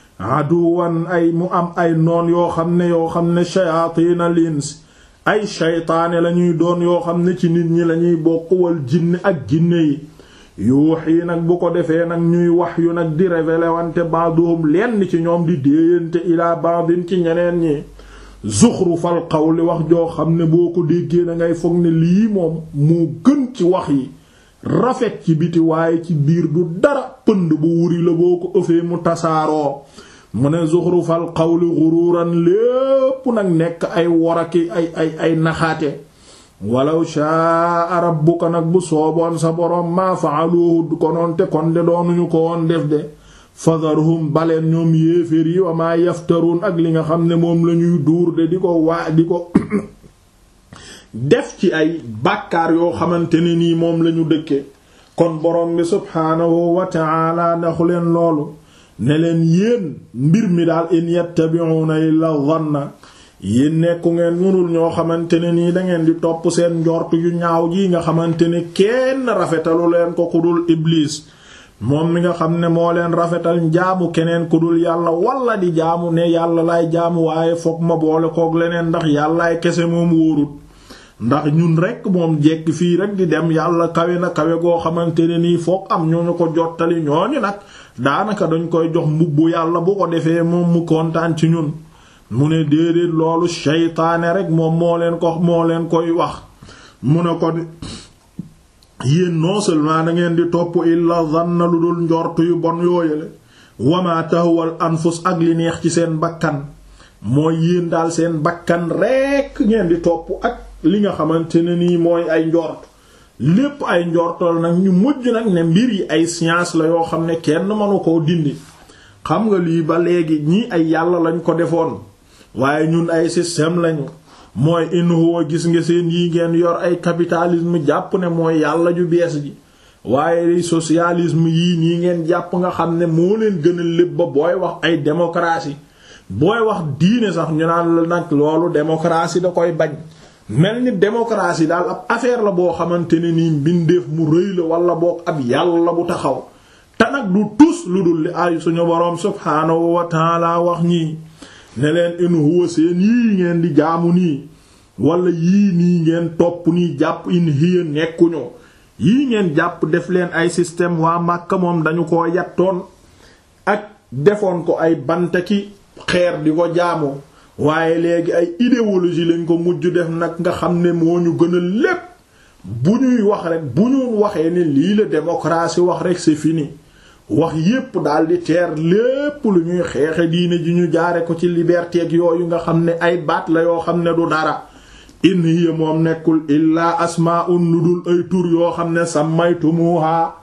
aduwan ay mu am ay noon yoo xam ne yoo xam ne shayaatiina lins ay shaytaane lañuy doon yoo xam ne ci nit ñi lañuy bokk wal jinne ak jinne yi yuuxi nag bu ko defee nag ñuy wax yu nag di révéler wante baaduhum lenn ci ñoom di déeyante ilaa baadin ci ñeneen ñi zuxrufal qawli wax joo xam ne boo ko déggee na ngay foog ne lii moom moo gën ci wax yi rafet ci biti waaye ci biir du dara pënd bu wuri la boo ko ëfee mu tasaaroo mu ne zuxrufal qawli xuruuran lépp nag nekk ay woraki ay ay ay naxaate walaw shaa rabbuka nag bu sooboon sa boroom maa fa'aluhu konoon te kon de doonuñu ko woon def de fadharhum baleen ñoom yéeféer yi wa maa yaftaruun ak li nga xam ne moom lañuy duur de di ko waa di ko def ci ay bàkkaar yoo xamante ne nii moom lañu dëkke kon boroom bi subhaanahu wa ta'ala ndaxu leen loolu ne leen yéen mbir mi daal in yattabi'una illa dhanna yéen nekku ngeen mënul ñoo xamante ne nii dangeen di topp seen njort yu ñaaw ji nga xamante ne kenn rafetalu leen ko ku dul iblis moom mi nga xam ne moo leen rafetal njaamu keneen ku dul yàlla wala di jaamu ne yàlla laay jaamu waaye fokk ma boole kook leneen ndax yàllaay kese moom wóorut ndax ñun rekk moom jekk fii rek di dem yàlla kawe na kawe goo xamante ne nii fokk am ñoo ñu ko jottali ñooñu nag daanaka dañ koy jox mbubbu yàlla bu ko defee moom mu kontaan ci ñun mu ne déedéet loolu seytaane rek moom moo leen ko moo leen koy wax mu ne ko yéen non seulement da ngeen di topp illa zanna lu dul njortu yu bon yooyale wama tahwal anfus ak li neex ci seen bakkan mooy yéen daal seen bakkan rekk ngeen di topp ak li nga xamante ne nii mooy ay njort lépp ay njortal nag ñu mujj nag ne mbir yi ay science la yoo xam ne kenn mënu koo dindi xam nga lii ba léegi ñii ay yàlla lañ ko defoon waaye ñun ay système lañu mooy in huwa gis nga seen yi ngeen yor ay capitalisme jàpp ne mooy yàlla ju bees ji waaye socialisme yii nii ngeen jàpp nga xam ne moo leen gënal lépp ba booy wax ay démocratie booy wax diine sax ñu naan la nag loolu démocratie da koy bañ mel ni démocratie daal ab affaire la boo xamante ne nii mbindeef mu rëy la wala boog ab yàlla bu taxaw te nag du tus lu dul li ay suñu boroom subhaanahu wa taala wax ñii ne leen in huwa seen yii ngeen di jaamu nii wala yii nii ngeen topp nii jàpp in hiya nekkuñu yii ngeen jàpp def leen ay système waa Màkka moom dañu ko yattoon ak defoon ko ay bantaki xeer di ko jaamu waaye léegi ay idéologie lañ ko mujj def nag nga xam ne moo ñu gën a lépp bu ñuy wax rek bu ñu waxee ne lii la démocratie wax rek c'est fini wax yépp daal di teer lépp lu ñuy xeexe diine ji ñu jaare ko ci liberté ak yooyu nga xam ne ay baat la yoo xam ne du dara in hiya moom nekkul illaa asmaa'un lu dul ay tur yoo xam ne sammaytumuha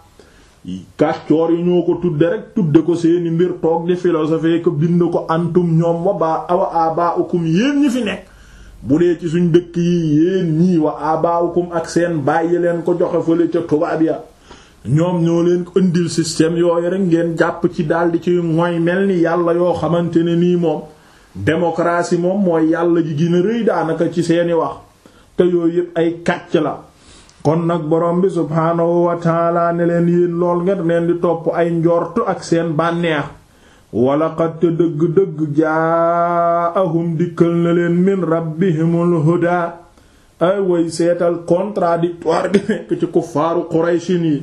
kàccoor yi ñoo ko tudde rek tudde ko seeni mbir toog di philosophie ko bind ko antum ñoom wa ba awa abaukum yéen ñi fi nekk bu dee ci suñ dëkk yi yéen ñii wa abaukum ak seen bàyyi leen ko joxe fële ca tubaab ya ñoom ñoo leen ko indil système yooyu rek ngeen jàpp ci daldi ci mooy mel ni yàlla yoo xamante ne nii moom démocratie moom mooy yàlla ji gën a rëy daanaka ci seeni wax te yooyu yépp ay kàcc la kon nag borom bi subhaanahu wa taala ne leen yéen lool ngeen leen di topp ay njortu ak seen bànneex wala xat te dëgg-dëgg jaahum dikkal na leen min rabbihimul huda ay way seetal contradictoire gi nekk ci kuffaaru qurayshin yi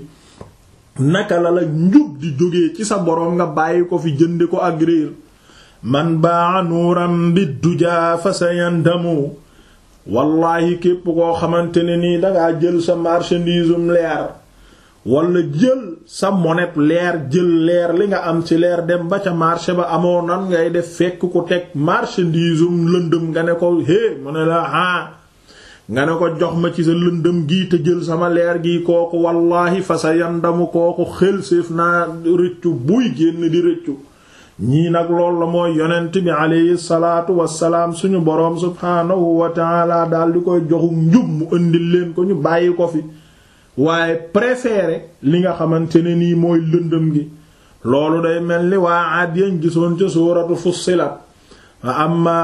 naka la la njub di jógee ci sa boroom nga bàyyi ko fi jëndi ko ak réer man baa nuuram bi dujaa fa sayandamu wallahi képp koo xamante ne nii dangaa jël sa marchandisum leer wala jël sa monnaie leer jël leer li nga am ci leer dem ba ca marché ba amoo nan ngay def fekk ku teg marchandisum lëndëm nga ne ko hé mu ne la ah nga ne ko jox ma ci sa lëndëm gii te jël sama leer gi kooku wallahi fa sa yandamu kooku xel séef naa rëccu buy génn di rëccu ñii nag lool la mooy yonent bi aleyhi salaatu wassalaam suñu boroom subhaanahu wa taala daal di koy joxu njub mu indil leen ko ñu bàyyi ko fi waaye préféré li nga xamante ne nii mooy lëndëm gi loolu day mel ni waa aad yañ gisoon ca suuratu fussilat fa amma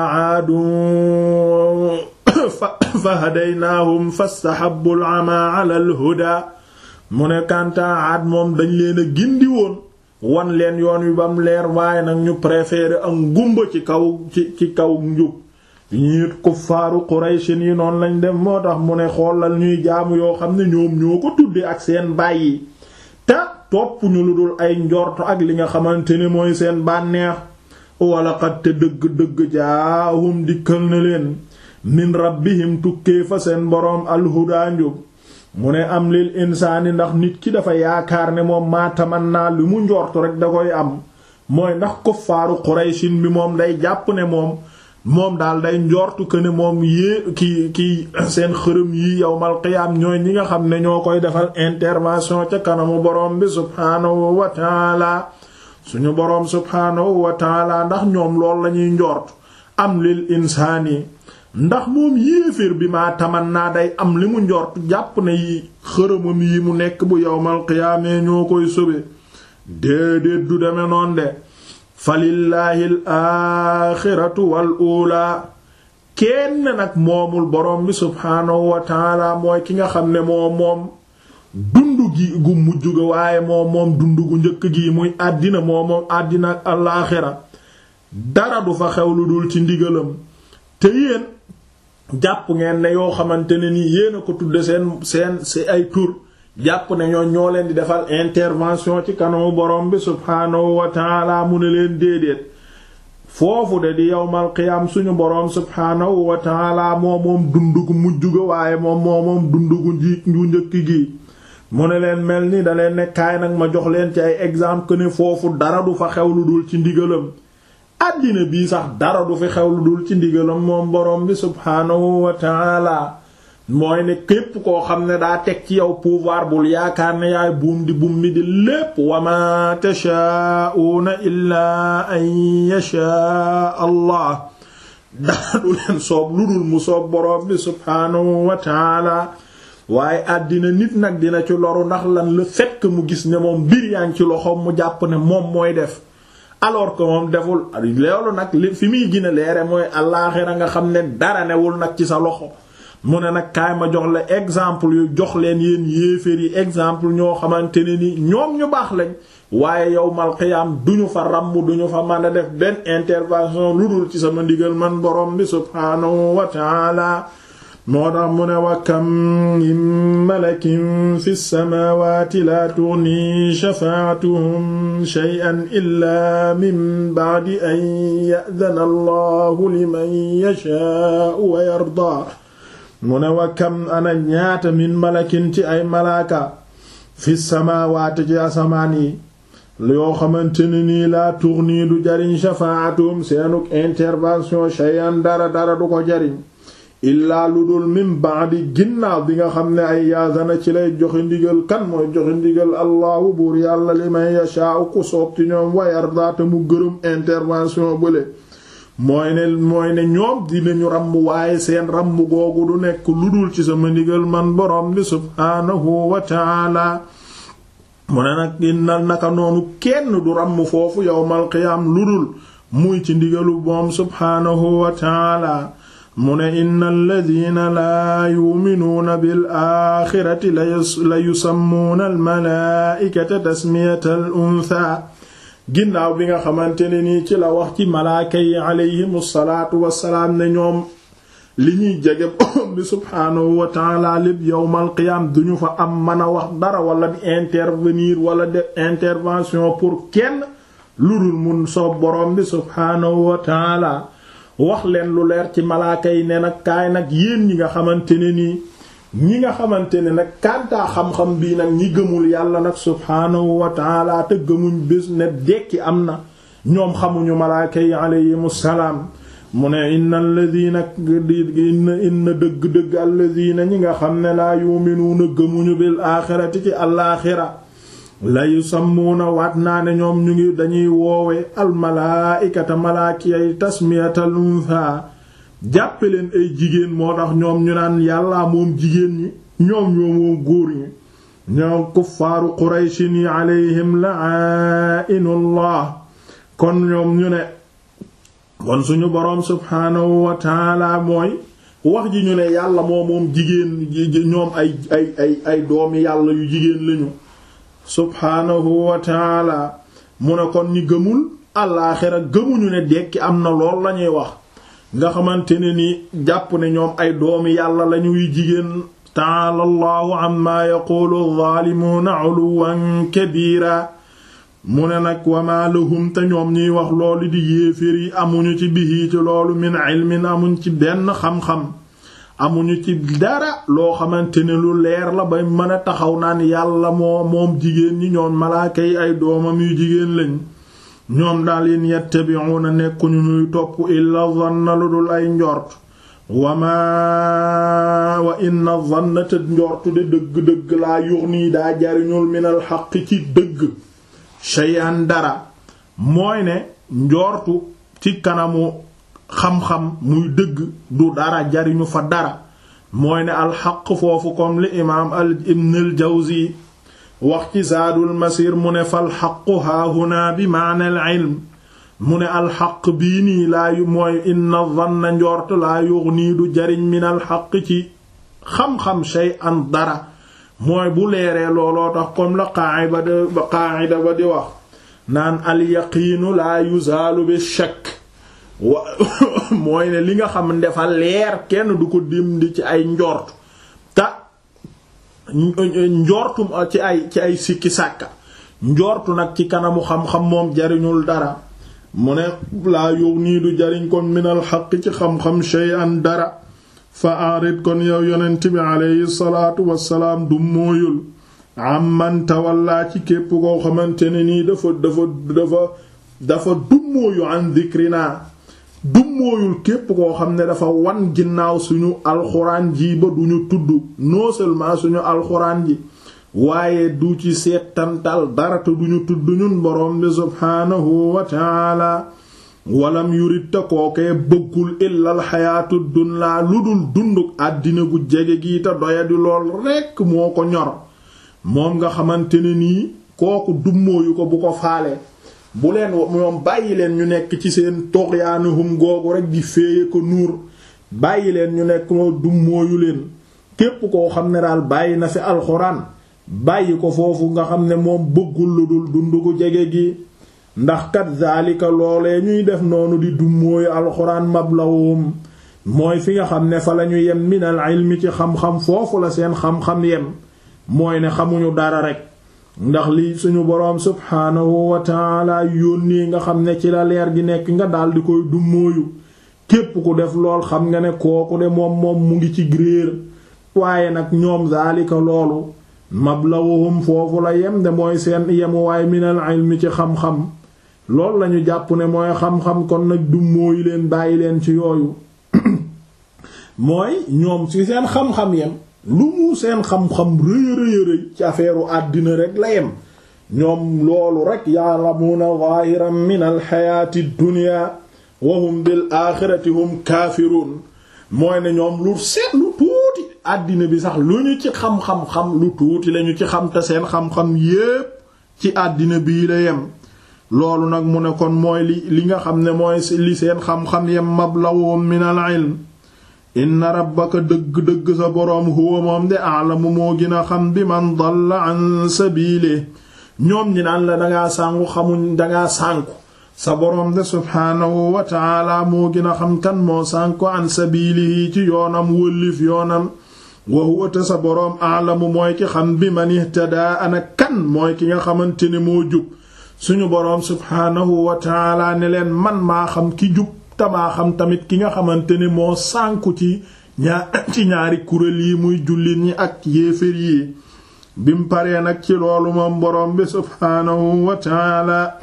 aadun fa hadaynaahum fastahabbu al-ama ala al-huda mu ne kantaa aad moom dañ leen a gindi woon wan leen yoon wi bam leer waaye nag ñu préféré ak ngumba ci kaw ci ci kaw njub ñiit kuffaaru Quraysin yi noonu lañ dem moo tax mu ne xoolal ñuy jaamu yoo xam ne ñoom ñoo ko tudde ak seen bàyyi te topp ñu lu dul ay njorto ak li nga xamante ne mooy seen bànneex wala xat te dëgg-dëgg jaahum dikkal na leen min rabbihim tukkee fa seen boroom alhudaa njub mu ne am lil insaani ndax nit ki dafa yaakaar ne moom maataman naa li mu njortu rek da koy am mooy ndax kuffaaru Qurayshin bi moom day jàpp ne moom moom daal day njortu que ne moom yée ki ki seen xërëm yi yawmal qiyaam ñooy ñi nga xam ne ñoo koy defal intervention ca kanamu boroom bi subhaanahu wa taala suñu boroom subhaanahu wa taala ndax ñoom lool lañuy njort am lil insaani ndax moom yéeféer bi maa taman naa day am li mu njort jàpp ne yi xërëmam yi mu nekk bu yawmal qiyaamee ñoo koy sobe déedéet du deme noon de falillaahi l aaxiratu wal uulaa kenn nag moomul borom bi subhaanahu wa taala mooy ki nga xam ne moom moom dundu gi gu mujj ga waaye moom moom dundu gu njëkk gi muy àddina moom moom àddina ak alaaxira dara du fa xew lu dul ci ndigalam te yéen jàpp ngeen ne yoo xamante ne nii yéen a ko tudde seen seen si ay tur jàpp ne ñoo ñoo leen di defal intervention ci kanamu borom bi subhaanahu wa taala mu ne leen déedéet foofu de di yawmal qiyaam suñu borom subhaanahu wa taala moo moom dundugu mujj ga waaye moom moo moom dundugu nji nju njëkk gi mu ne leen mel ni da leen ne kaay nag ma jox leen ci ay exemple que ne foofu dara du fa xew lu dul ci ndigalam àddina bii sax dara du fi xew lu dul ci ndigalam moom borom bi subhaanahu wa taala mooy ne képp koo xam ne daa teg ci yow pouvoir bul yaakaar ne yaay buum di buum mi di lépp wa ma tashaa'uuna illaa an yashaa allah dara du leen soob lu dul mu soob boroom bi subhaanahu wa taala waaye àddina nit nag dina ci loru ndax lan le fait que mu gis ne moom mbir yaa ngi ci loxoom mu jàpp ne moom mooy def alors que moom deful loolu nag li fi muy gën a leere mooy àllaaxira nga xam ne dara newul nag ci sa loxo mu ne nag kaay ma jox la exemple yu jox leen yéen yéeféer yi exemple ñoo xamante ne ni ñoom ñu baax lañ waaye yawmal qiyaam duñu fa ràmm duñu fa mën a def benn intervention lu dul ci sama ndigal man borom bi subhaanahu wa taala moo tax mu ne wa kam min malakin fi samaawaati laa tughni shafaa'atuhum shay'an illaa min ba'di an ya'dhana allahu liman yashaa'u wa yardaa mu ne wa kam ana ñaata min malakin ci ay malaaka fi samaawaati ci asamaan yi yoo xamante ne nii laa tughni du jariñ shafaa'atuhum seenuk intervention shay'an dara dara du ko jariñ illaa lu dul min ba'di ginnaaw bi nga xam ne ay yaazana ci lay joxe ndigal kan mooy joxe ndigal allahu buur yàlla li may yashaa'u ku soob ci ñoom wa yardaata mu gërëm intervention bële mooy ne mooy ne ñoom dinañu ràmm waaye seen ràmm googu du nekk lu dul ci sama ndigal man borom bi subhaanahu wa ta'ala mu ne nag innal naka noonu kenn du ràmm foofu yawmal qiyaam lu dul muy ci ndigalu moom subhaanahu wa ta'ala mu ne inna alladina laa yuminuuna bil axirati la yusammuuna almalaaikata tasmiyata al untha ginnaaw bi nga xamante ne nii ci la wax ci malaaka yi alayhim salaatu wassalaam ne ñoom li ñuy jege borom bi subhaanahu wa taala lépp yowmal qiyaam duñu fa am mën a wax dara wala di intervenir wala def intervention pour kenn lu dul mun soob borom bi subhaanahu wa taala wax leen lu leer ci malaaka yi ne nag kaay nag yéen ñi nga xamante ne nii ñi nga xamante ne nag kantaa xam-xam bii nag ñi gëmul yàlla nag subhaanahu wa taala te gëmuñ bés ne dekki am na ñoom xamuñu malaaka yi alayhimu salaam mu ne inna alladina inna inna dëgg-dëgg alladina ñi nga xam ne laa yuminuuna gëmuñu bil aaxirati ci alaaxira la yusammuuna waat naa ne ñoom ñu ngi dañuy woowe almalaaikata malaakiyay tasmiyatal untha jàppe leen ay jigéen moo tax ñoom ñu naan yàlla moom jigéen ñi ñoom ñoo moom góor ñi ñoom kuffaaru qurayshin yi alayhim la'inullah kon ñoom ñu ne kon suñu boroom subhaanahu wa taala mooy wax ji ñu ne yàlla moo moom jigéen ñoom ay ay ay ay doomi yàlla yu jigéen lañu subhaanahu wa taala mu ne kon ñi gëmul àllaaxira gëmuñu ne dekki am na lool lañuy wax nga xamante ne ni jàpp ne ñoom ay doomi yàlla lañuy jigéen taala allahu amma yaqulu zaalimuuna uluwan kabira mu ne nag wama lahum te ñoom ñuy wax loolu di yéefér yi amuñu ci bihi ci loolu min ilmin amuñ ci benn xam-xam amuñu ci dara loo xamante ne lu leer la ba mën a taxaw naan yàlla moo moom jigéen ñi ñoom malaaka yi ay doomam yu jigéen lañ ñoom daal in yattabi'una nekkuñu ñuy topp illa dhanna lu dul ay njort wama wa inna dhanna te njortu de dëgg-dëgg laa yughni daa jariñul minal xaq ci dëgg shay'an dara mooy ne njortu ci kanamu xam-xam muy dëgg du dara jariñu fa dara mooy ne alxaq foofu comme li imaam al ibn al jawzi wax ci zaadul masir mu ne fal xaqu haahuna bi maana al ilm mu ne alxaq bii nii laa yu mooy inna dhanna njort laa yughni du jariñ min alxaq ci xam-xam shay'an dara mooy bu leeree looloo tax comme la qaa'ida ba qaa'ida ba di wax naan al yaqiinu laa yuzaalu bi shakk wa mooy ne li nga xam dafa leer kenn du ko dindi ci ay njort te njortum ci ay ci ay sikki sàkka njortu nag ci kanamu xam-xam moom jariñul dara mu ne laa yow nii du jariñ kon minal xaq ci xam-xam shay'an dara fa arid kon yow yonent bi aleyhi salaatu wassalaam du mooyul amman tawalla ci képp koo xamante ne nii dafa dafa dafa dafa dummóoyu an dhikrina dummóoyul képp koo xam ne dafa wan ginnaaw suñu alxuraan ji ba duñu tudd non seulement suñu alxuraan ji waaye du ci seetantal dara te duñu tudd ñun boroom bi subhaanahu wa taala walam yurit te kookee bëggul illal xayaatu dunyaa lu dul dunduk àddina gu jege gi te doyadi lool rekk moo ko ñor moom nga xamante ne nii kooku dummóoyu ko bu ko faale bu leen moom bàyyi leen ñu nekk ci seen toxyaanuhum googu rek di féeye ko nuur bàyyi leen ñu nekk moo dummóoyu leen képp koo xam ne daal bàyyi na fi alxuraan bàyyi ko foofu nga xam ne moom bëggul lu dul dund gu jege gi ndax kat zaalika loolee ñuy def noonu di dummóoyu alxuraan mablawum mooy fi nga xam ne fa lañu yem minal ilmi ci xam-xam foofu la seen xam-xam yem mooy ne xamuñu dara rek ndax li suñu boroom subhaanahu wa taala yónnee nga xam ne ci la leer gi nekk nga daldi koy dummóoyu képp ku def lool xam nga ne kooku de moom moom mu ngi ci gréer waaye nag ñoom zaalika loolu mablawuhum foofu la yem de mooy seen yemuwaay minal ilmi ci xam-xam loolu lañu jàpp ne mooy xam-xam kon nag dummóoyu leen bàyyi leen ci yooyu mooy ñoom ci seen xam-xam yem lu mu seen xam-xam rëy rëy rëy ci affaire àddina rek la yem ñoom loolu rek ya'lamuna zahiran min alxayaati dunya wa hum bil axirati hum kaafiruun mooy ne ñoom lu seet lu tuuti àddina bi sax lu ñu ci xam-xam-xam lu tuuti lañu ci xam te seen xam-xam yépp ci àddina bii la yem loolu nag mu ne kon mooy li li nga xam ne mooy li seen xam-xam yem mablawum min al ilm inna rabbaka dëgg-dëgg sa boroom huwa moom de aalamu moo gën a xam bi man dalla an sabile ñoom ñi naan la dangaa sànku xamuñ dangaa sànku sa boroom de subhaanahu wa taala moo gën a xam kan moo sànku an sabilihi ci yoonam wëllif yoonam wa huwa te sa boroom aalamu mooy ki xam bi man ihtadaa ana kan mooy ki nga xamante ne moo jub suñu boroom subhaanahu wa taala ne leen man maa xam ki jub tamaa xam tamit ki nga xamante ne moo sànku ci ñaar ci ñaari kuréel yi muy jullit ñi ak yéefér yi bim paree nag ci loolu moom boroom bi subhaanahu wa taala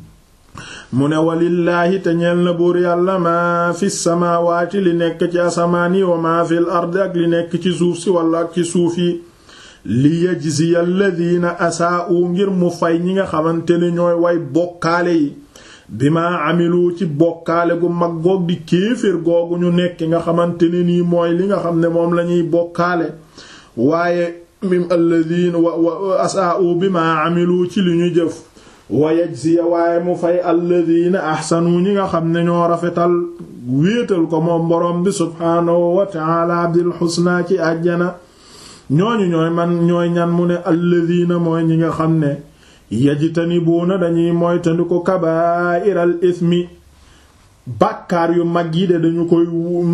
mu ne walillaahi te ñeel na buur yàlla maa fi samaawaati li nekk ci asamaan yi wa maa fil ardi ak li nekk ci suuf si wala ak ci suuf yi li yajziya alladina asaa'u ngir mu fay ñi nga xamante ne ñooy way bokkaale yi bi ma amilu ci bokkaale gu mag goog di kéeféer googu ñu nekk nga xamante ne nii mooy li nga xam ne moom lañuy bokkaale waaye mim alladina wa asaa'u bi ma amilu ci li ñu jëf wa yajziya waaye mu fay alladina ahsanu ñi nga xam ne ñoo rafetal wéetal ko moom boroom bi subhaanahu wa ta'ala bil husna ci àjjana ñooñu ñooy man ñooy ñan mu ne alladina mooy ñi nga xam ne yajtanibuuna dañuy moytandiku kabaa'iral ismi bàkkaar yu mag yi de dañu koy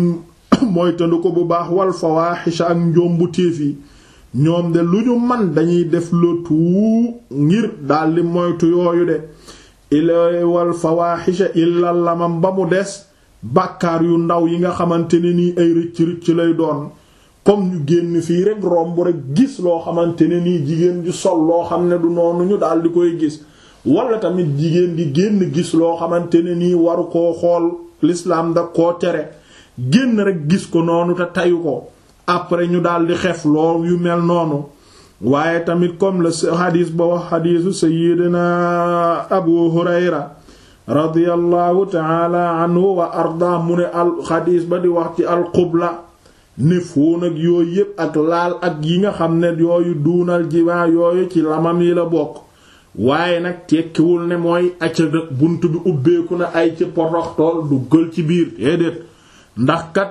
moytandiku bu baax wal fawaaxisha ak njombu téef yi ñoom de lu ñu man dañuy def le tout ngir daldi moytu yooyu de ila wal fawaaxisha illa lamam ba mu des bàkkaar yu ndaw yi nga xamante ne nii ay rëcc rëcc lay doon comme ñu génn fii rek romb rek gis loo xamante ne nii jigéen ju sol loo xam ne du noonu ñu daal di koy gis wala tamit jigéen di génn gis loo xamante ne nii waru koo xool l'islam da koo tere génn rek gis ko noonu te tayu ko après ñu daal di xef lool yu mel noonu waaye tamit comme le xadiis ba wax xadiisu sayyidina abu hurayra radiyallahu taala anhu wa arda mu ne al xadiis ba di wax ci al qubla ne fóon ak yooyu yépp ak laal ak yi nga xam ne yooyu duunal jimaa yooyu ci lamam yi la bokk waaye nag tekkiwul ne mooy acca bunt bi ubbeeku na ay ci poroxtool duggal ci biir déedéet ndax kat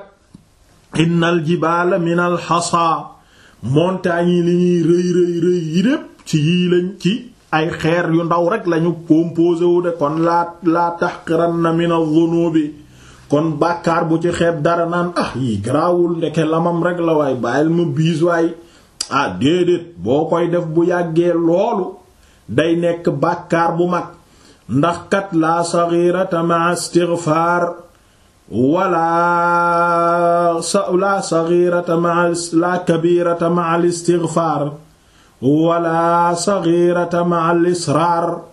innal jibaala minal xasa montagnes yi li ñuy rëy rëy rëy yi lépp ci yii lañ ci ay xeer yu ndaw rek lañu composé wu de kon laa laa tahqiranna minaz zunubi kon bàkkaar bu ci xeeb dara naan ah yi garaawul ndeke lamam rek la waay bàyyil ma biis waay ah déedéet boo koy def bu yàggee loolu day nekk bàkkaar bu mag ndax kat la saghirata ma istighfar wala sa la saghirata ma la kabirata ma al istighfar wala saghirata ma al israr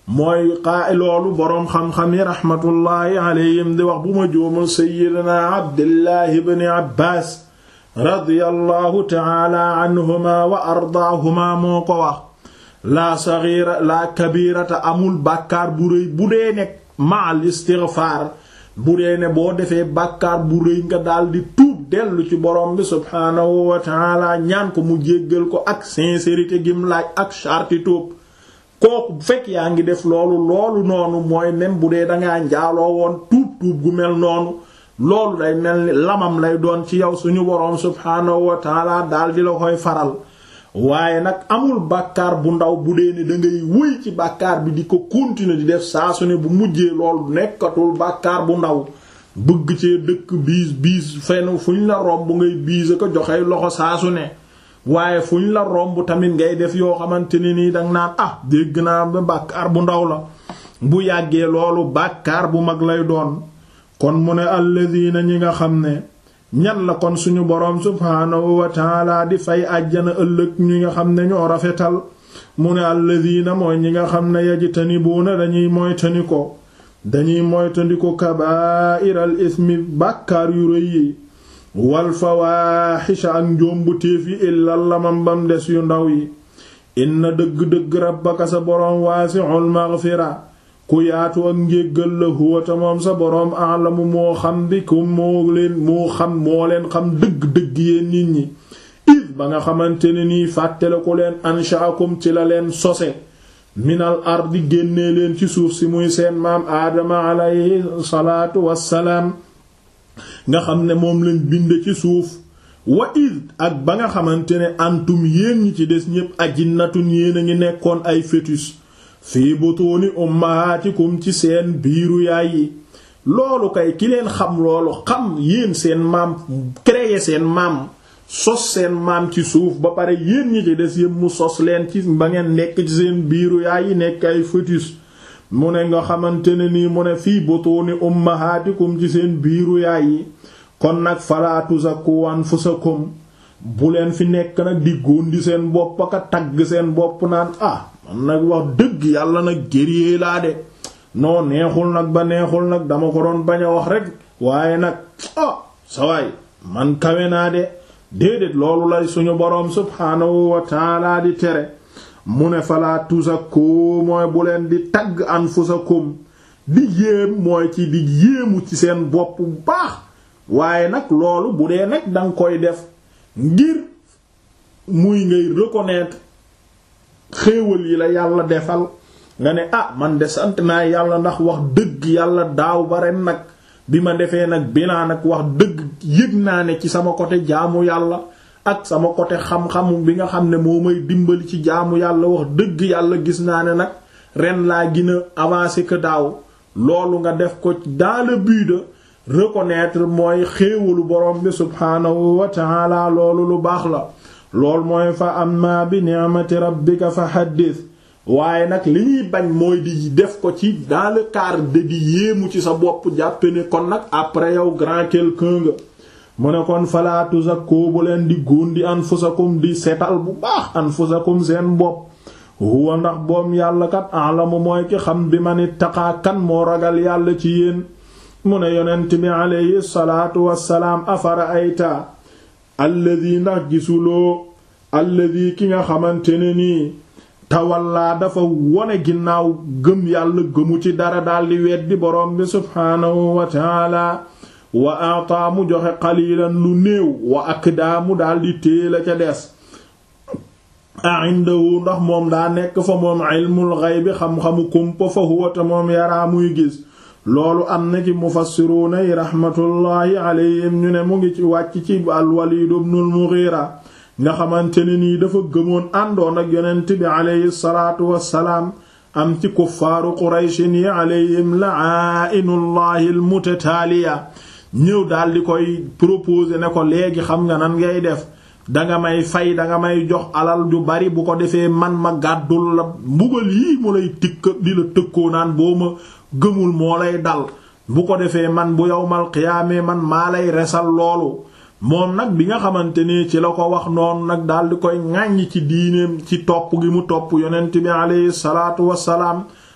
mooy xaa loolu boroom xam-xam yi raxmatullaahi alayhim di wax bu ma juumul seyyidina abdillahi bni abbaas radiyallahu taala anhuma wa ardaahuma moo ko wax laa saxiira laa kabirata amul bàkkaar bu rëy bu dee nekk maal istigfaar bu dee ne boo defee bàkkaar bu rëy nga daldi tuub dellu ci borom bi subhaanahu wa taala ñaan ko mu jéggal ko ak sincérité gim laaj ak charti tuub kooku bu fekk yaa ngi def loolu loolu noonu mooy même bu dee dangaa njaaloo woon tuub tuub gu mel noonu loolu day mel ni lamam lay doon ci yow suñu boroom subhaanahu wa taala daldi la koy faral waaye nag amul bàkkaar bu ndaw bu dee ne dangay wëy ci bàkkaar bi di ko continuer di def saa su ne bu mujjee loolu nekkatul bàkkaar bu ndaw bëgg cee dëkk biis biis fenn fu ñu la romb ngay biis ko joxe loxo saa su ne waaye fu ñu la romb tamit ngay def yoo xamante ne nii danga naan ah dégg naa ba bàkkaar bu ndaw la bu yàggee loolu bàkkaar bu mag lay doon kon mu ne alladina ñi nga xam ne ñan la kon suñu boroom subhaanahu wa taala di fay àjjana ëllëg ñi nga xam ne ñoo rafetal mu ne alladina mooy ñi nga xam ne yajtanibuuna dañuy moytani ko dañuy moytandi ko kabaa'iral ismi bàkkaar yu rëy yi wal fawaaxisha ak njoombu téef yi illal lamam bam des yu ndaw yi inna dëgg-dëgg rabbaka sa boroom waasi'ul maghfira ku yaatu ak njéggal la huwata moom sa boroom alamu moo xam di ku moo leen moo xam moo leen xam dëgg-dëgg yéen nit ñi id ba nga xamante ne nii fàttale ko leen anshaakum ci la leen sose minal ardi génnee leen ci suuf si muy seen maam aadama alayhi salaatu wassalaam nga xam ne moom lañ bind ci suuf wa id ak ba nga xamante ne antum yéen ñi ci des ñépp ajinnatun yéen a ngi nekkoon ay fœtus fii butuuni ummahaatikum ci seen biiru yaay yi loolu kay ki leen xam loolu xam yéen seen maam créer seen maam sos seen maam ci suuf ba pare yéen ñi ci des yépp mu sos leen ci ba ngeen nekk ci seen biiru yaay yi nekk ay fœtus mu ne nga xamante ne nii mu ne fii butuuni ummahaatikum ci seen biiru yaay yi kon nag falaa tuzakku anfusakum bu leen fi nekk nag di góondi seen bopp aka tagg seen bopp naan ah man nag wax dëgg yàlla nag gëriyee laa de noo neexul nag ba neexul nag dama ko doon bañ a wax rek waaye nag ah sawaay man kawe naa de déedéet loolu lay suñu boroom subhaanahu wa taala di tere mu ne falaa tuzakku mooy bu leen di tagg anfusakum di yéem mooy ci di yéemu ci seen bopp bu baax waaye nag loolu bu dee nag danga koy def ngir muy ngay reconnaître xéewal yi la yàlla defal nga ne ah man de sant naa yàlla ndax wax dëgg yàlla daaw ba ren nag bi ma defee nag binaa nag wax dëgg yëg naa ne ci sama côté jaamu yàlla ak sama côté xam-xamu bi nga xam ne moo may dimbali ci jaamu yàlla wax dëgg yàlla gis naa ne nag ren laa gën a avancé que daaw loolu nga def ko dans le but de reconnaître mooy xéewalu borom bi subhaanahu wa ta'ala loolu lu baax la loolu mooy fa amma bi ni'mati rabbika fa haddith waaye nag li ñuy bañ mooy di def ko ci dans le cadre de di yéemu ci sa bopp jàppe ne kon nag après yow grand quelqu'un nga mu ne kon falaa tuzakku bu leen di góondi anfusakum di setal bu baax anfusakum seen bopp huwa ndax boom yàlla kat alamu mooy ki xam bi man ittaqaa kan moo ragal yàlla ci yéen mu ne yonent bi aleyhi salaatu wassalaam afara ayta alladi ndax gisuloo alladi ki nga xamante ne nii tawallaa dafa wone ginnaaw gëm yàlla gëmu ci dara daldi weddi boroom bi subhaanahu wa taala wa aataa mu joxe qalilan lu néew wa akdaa mu daldi téela ca des a indahu ndax moom daa nekk fa moom ilmul ghaybi xam-xamu kumpa fa huwa ta moom yaraa muy gis loolu am na ci mufassiruuna yi raxmatullaahi alayhim ñu ne mu ngi ci wàcc ci al-Waliid ibnul Mughira nga xamante ne nii dafa gëmoon àndoon ak yonent bi alayhi salaatu wassalaam am ci kuffaaru qurayshin yi alayhim la'aa'inullaahi al-mutataaliya ñëw daldi koy proposer ne ko léegi xam nga nan ngay def danga may fay danga may jox alal ju bari bu ko defee man ma gàddul la mbugal yii mu lay tikk di la tëkkoo naan boo ma gëmul moo lay dal bu ko defee man bu yowmal qiyaamee man maa lay resal loolu moom nag bi nga xamante ni ci la ko wax noonu nag daldi koy ŋàññ ci diineem ci topp gi mu topp yonent bi aleyhi salaatu wassalaam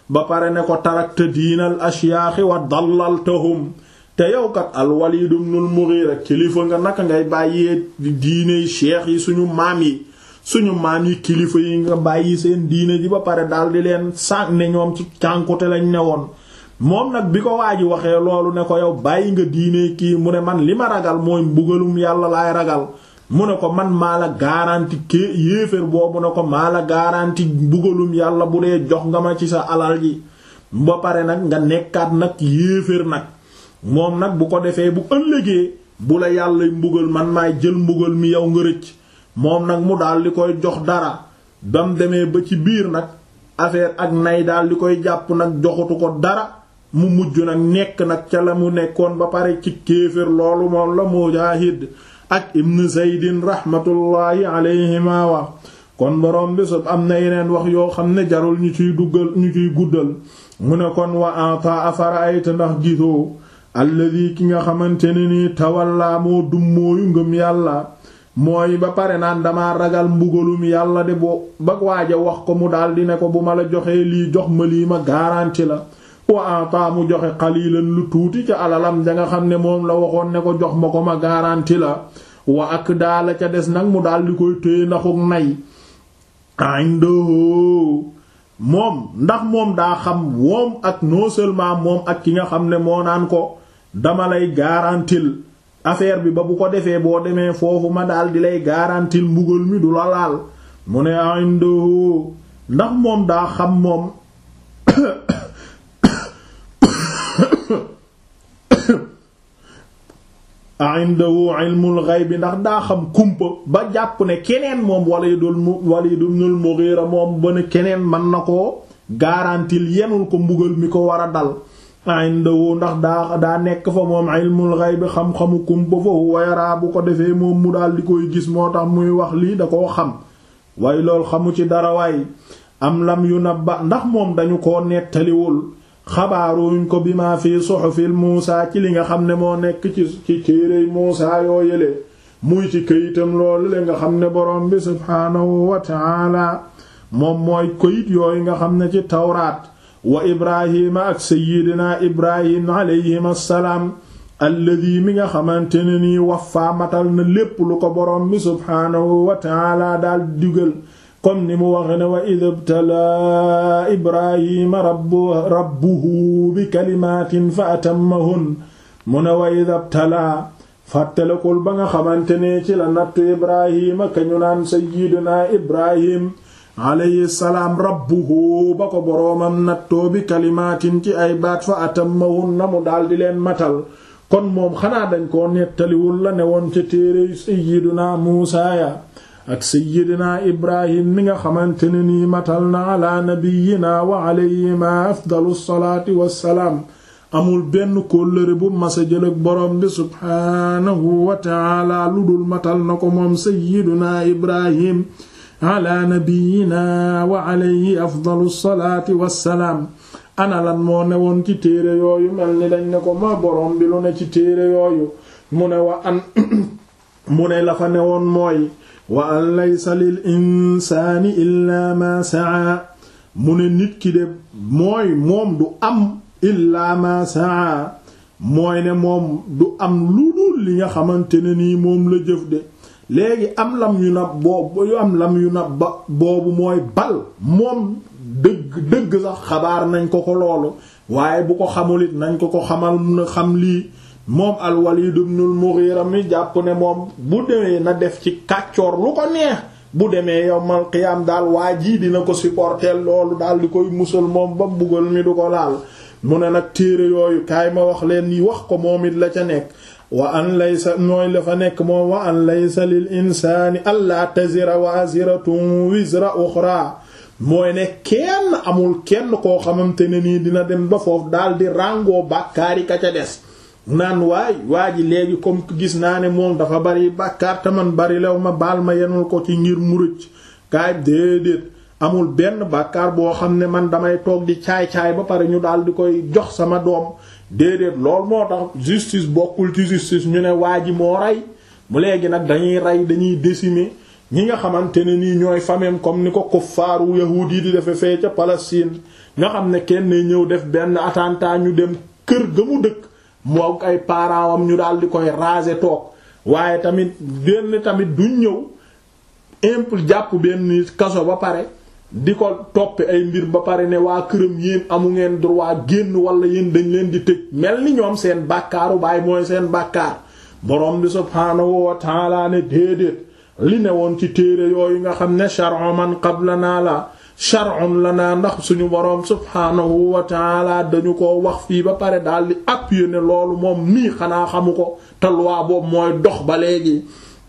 ba pare ne ko tarakta diinal ashyaaxi wa dallaltahum te yow kat al-Walid ibn al-Mughira kilifa nga naka ngay bàyyee diine cheikh yi suñu maam yi suñu maam yi kilifa yi nga bàyyi seen diine ji ba pare daal di leen sànq ne ñoom ci cànkute lañ ne woon moom nag bi ko waa ji waxee loolu ne ko yow bàyyi nga diine kii mu ne man li ma ragal mooy mbugalum yàlla laay ragal mu ne ko man maa la garanti ké yéeféer boobu ne ko maa la garanti mbugalum yàlla bu dee jox nga ma ci sa alal ji ba pare nag nga nekkaat nag yéeféer nag moom nag bu ko defee bu ëllëgee bu la yàlla mbugal man maay jël mbugal mi yow nga rëcc moom nag mu daal di koy jox dara bam demee ba ci biir nag affaire ak nay daal di koy jàpp nag joxutu ko dara mu mujj nag nekk nag ca la mu nekkoon ba pare ci kéefër loolu moom la Mujaahid ak Ibn Zaydin rahmatullahi alayhima wax kon borom bi sub am na yeneen wax yoo xam ne jarul ñu ciy duggal ñu ciy guddal mu ne kon wa ata afara ayta ndax gisoo alladi ki nga xamante ne nii tawallaa moo dummóoyu ngëm yàlla mooy ba pare naan dama ragal mbugalum yàlla de boo ba waaja wax ko mu daldi ne ko bu ma la joxee lii jox ma lii ma garanti la wa ata mu joxe xalilan lu tuuti ca alalam da nga xam ne moom la waxoon ne ko jox ma ko ma garanti la wa ak daala ca des nag mu daldi koy téye ndaxuk nay indahu moom ndax moom daa xam moom ak non seulement moom ak ki nga xam ne moo naan ko dama lay garantil affaire bi ba bu ko defee boo demee foofu ma daal di lay garantil mbugal mi du la laal mu ne indahu ndax moom daa xam moom indahu ilmul ghaib ndax daa xam kumpa ba jàpp ne keneen moom Walid Walid ibn al-Mughira moom ba ne keneen mën na koo garantil yenul ko mbugal mi ko war a dal indahu ndax daa daa nekk fa moom ilmul ghaib xam-xamu kumpa fa huwa yara bu ko defee moom mu daal di koy gis moo tax muy wax lii da koo xam waaye loolu xamu ci dara waay am lam yu nabba ndax moom dañu koo nettaliwul xabaaruñ ko bi ma fi suhufil Muusa ci li nga xam ne moo nekk ci ci téerey Muusa yoo yële muy ci këyitam loolu le nga xam ne borom bi subhaanahu wa taala moom mooy këyit yooyu nga xam ne ci tawraat wa ibrahima ak sayyidina ibrahim alayhim assalaam alladi mi nga xamante ne nii waffaa matal na lépp lu ko borom bi subhaanahu wa taala daal digal comme ni mu waxe ne wa id ibtalaa ibrahima rabbu rabbuhu bi kalimaatin fa atammahun mu ne wa id ibtalaa fàttalekul ba nga xamante ne ci la nattu ibrahima ka ñu naan sayyidina ibrahim alayhi salaam rabbuhu ba ko boroomam nattoo bi kalimaatin ci ay baat fa atammahun na mu daldi leen matal kon moom xanaa dañ koo nettaliwul la ne woon ca téere sayyidina muusaa ya ak sayyidina ibrahim mi nga xamante ne nii matal na ala nabiyina wa alayhima afdalu salaati wassalaam amul benn kóllëre bu masa jël ak borom bi subhaanahu wa taala lu dul matal na ko moom sayyidina ibrahim ala nabiyina wa alayhi afdalu salaati wassalaam ana lan moo newoon ci téere yooyu mel ni dañ ne ko ma borom bi lu ne ci téere yooyu mu ne wa an mu ne la fa newoon mooy wa an laysa lil insaani illaa ma saa mu ne nit ki de mooy moom du am illaa ma saa mooy ne moom du am lu dul li nga xamante ne nii moom la jëf de léegi am lam yu nab boobu yu am lam yu nab ba boobu mooy bal moom dëgg dëgg sax xabaar nañ ko ko loolu waaye bu ko xamul it nañ ko ko xamal na xam lii moom al-Walid ibn al-Mughira mi jàpp ne moom bu demee na def ci kàccoor lu ko neex bu demee yowmal qiyaam daal waa jii dina ko supporter loolu daal di koy musal moom ba mbugal mi du ko laal mu ne nag téere yooyu kaay ma wax leen yi wax ko moom it la ca nekk wa an laysa nooy la fa nekk moom wa an laysa lil insaani allaa tazira waziratun wizra uxra mooy ne kenn amul kenn koo xamante ne nii dina dem ba foofu daal di ràngoo bàkkaari ka ca des naan waay waa ji léegi comme gis naa ne moom dafa bari bàkkaar te man bari lew ma baal ma yenul ko ci ngir mu rëcc kaay déedéet amul benn bàkkaar boo xam ne man damay toog di caay-caay ba pare ñu daal di koy jox sama doom déedéet lool moo tax justice bokkul ci justice ñu ne waa ji moo rey mu léegi nag dañuy rey dañuy décimer ñi nga xamante ne nii ñooy famem comme ni ko kuffaaru yahuud yi di defe fee ca Palestine nga xam ne kenn ñëw def benn attentat ñu dem kër ga mu dëkk moo ay parents am ñu daal di koy raser toog waaye tamit benn tamit duñ ñëw imple jàpp benn kaso ba pare di ko toppe ay mbir ba pare ne waa këram yéen amu ngeen droit génn wala yéen dañ leen di tëj mel ni ñoom seen bàkkaaru baay mooy seen bàkkaar borom bi subhaanahu wa taala ne déedéet li ne woon ci téere yooyu nga xam ne shar'u man qablanaa la shar'un lana ndax suñu boroom subhaanahu wa taala dañu ko wax fii ba pare daal di appuyer ne loolu moom nii xanaa xamu ko te loi boobu mooy dox ba léegi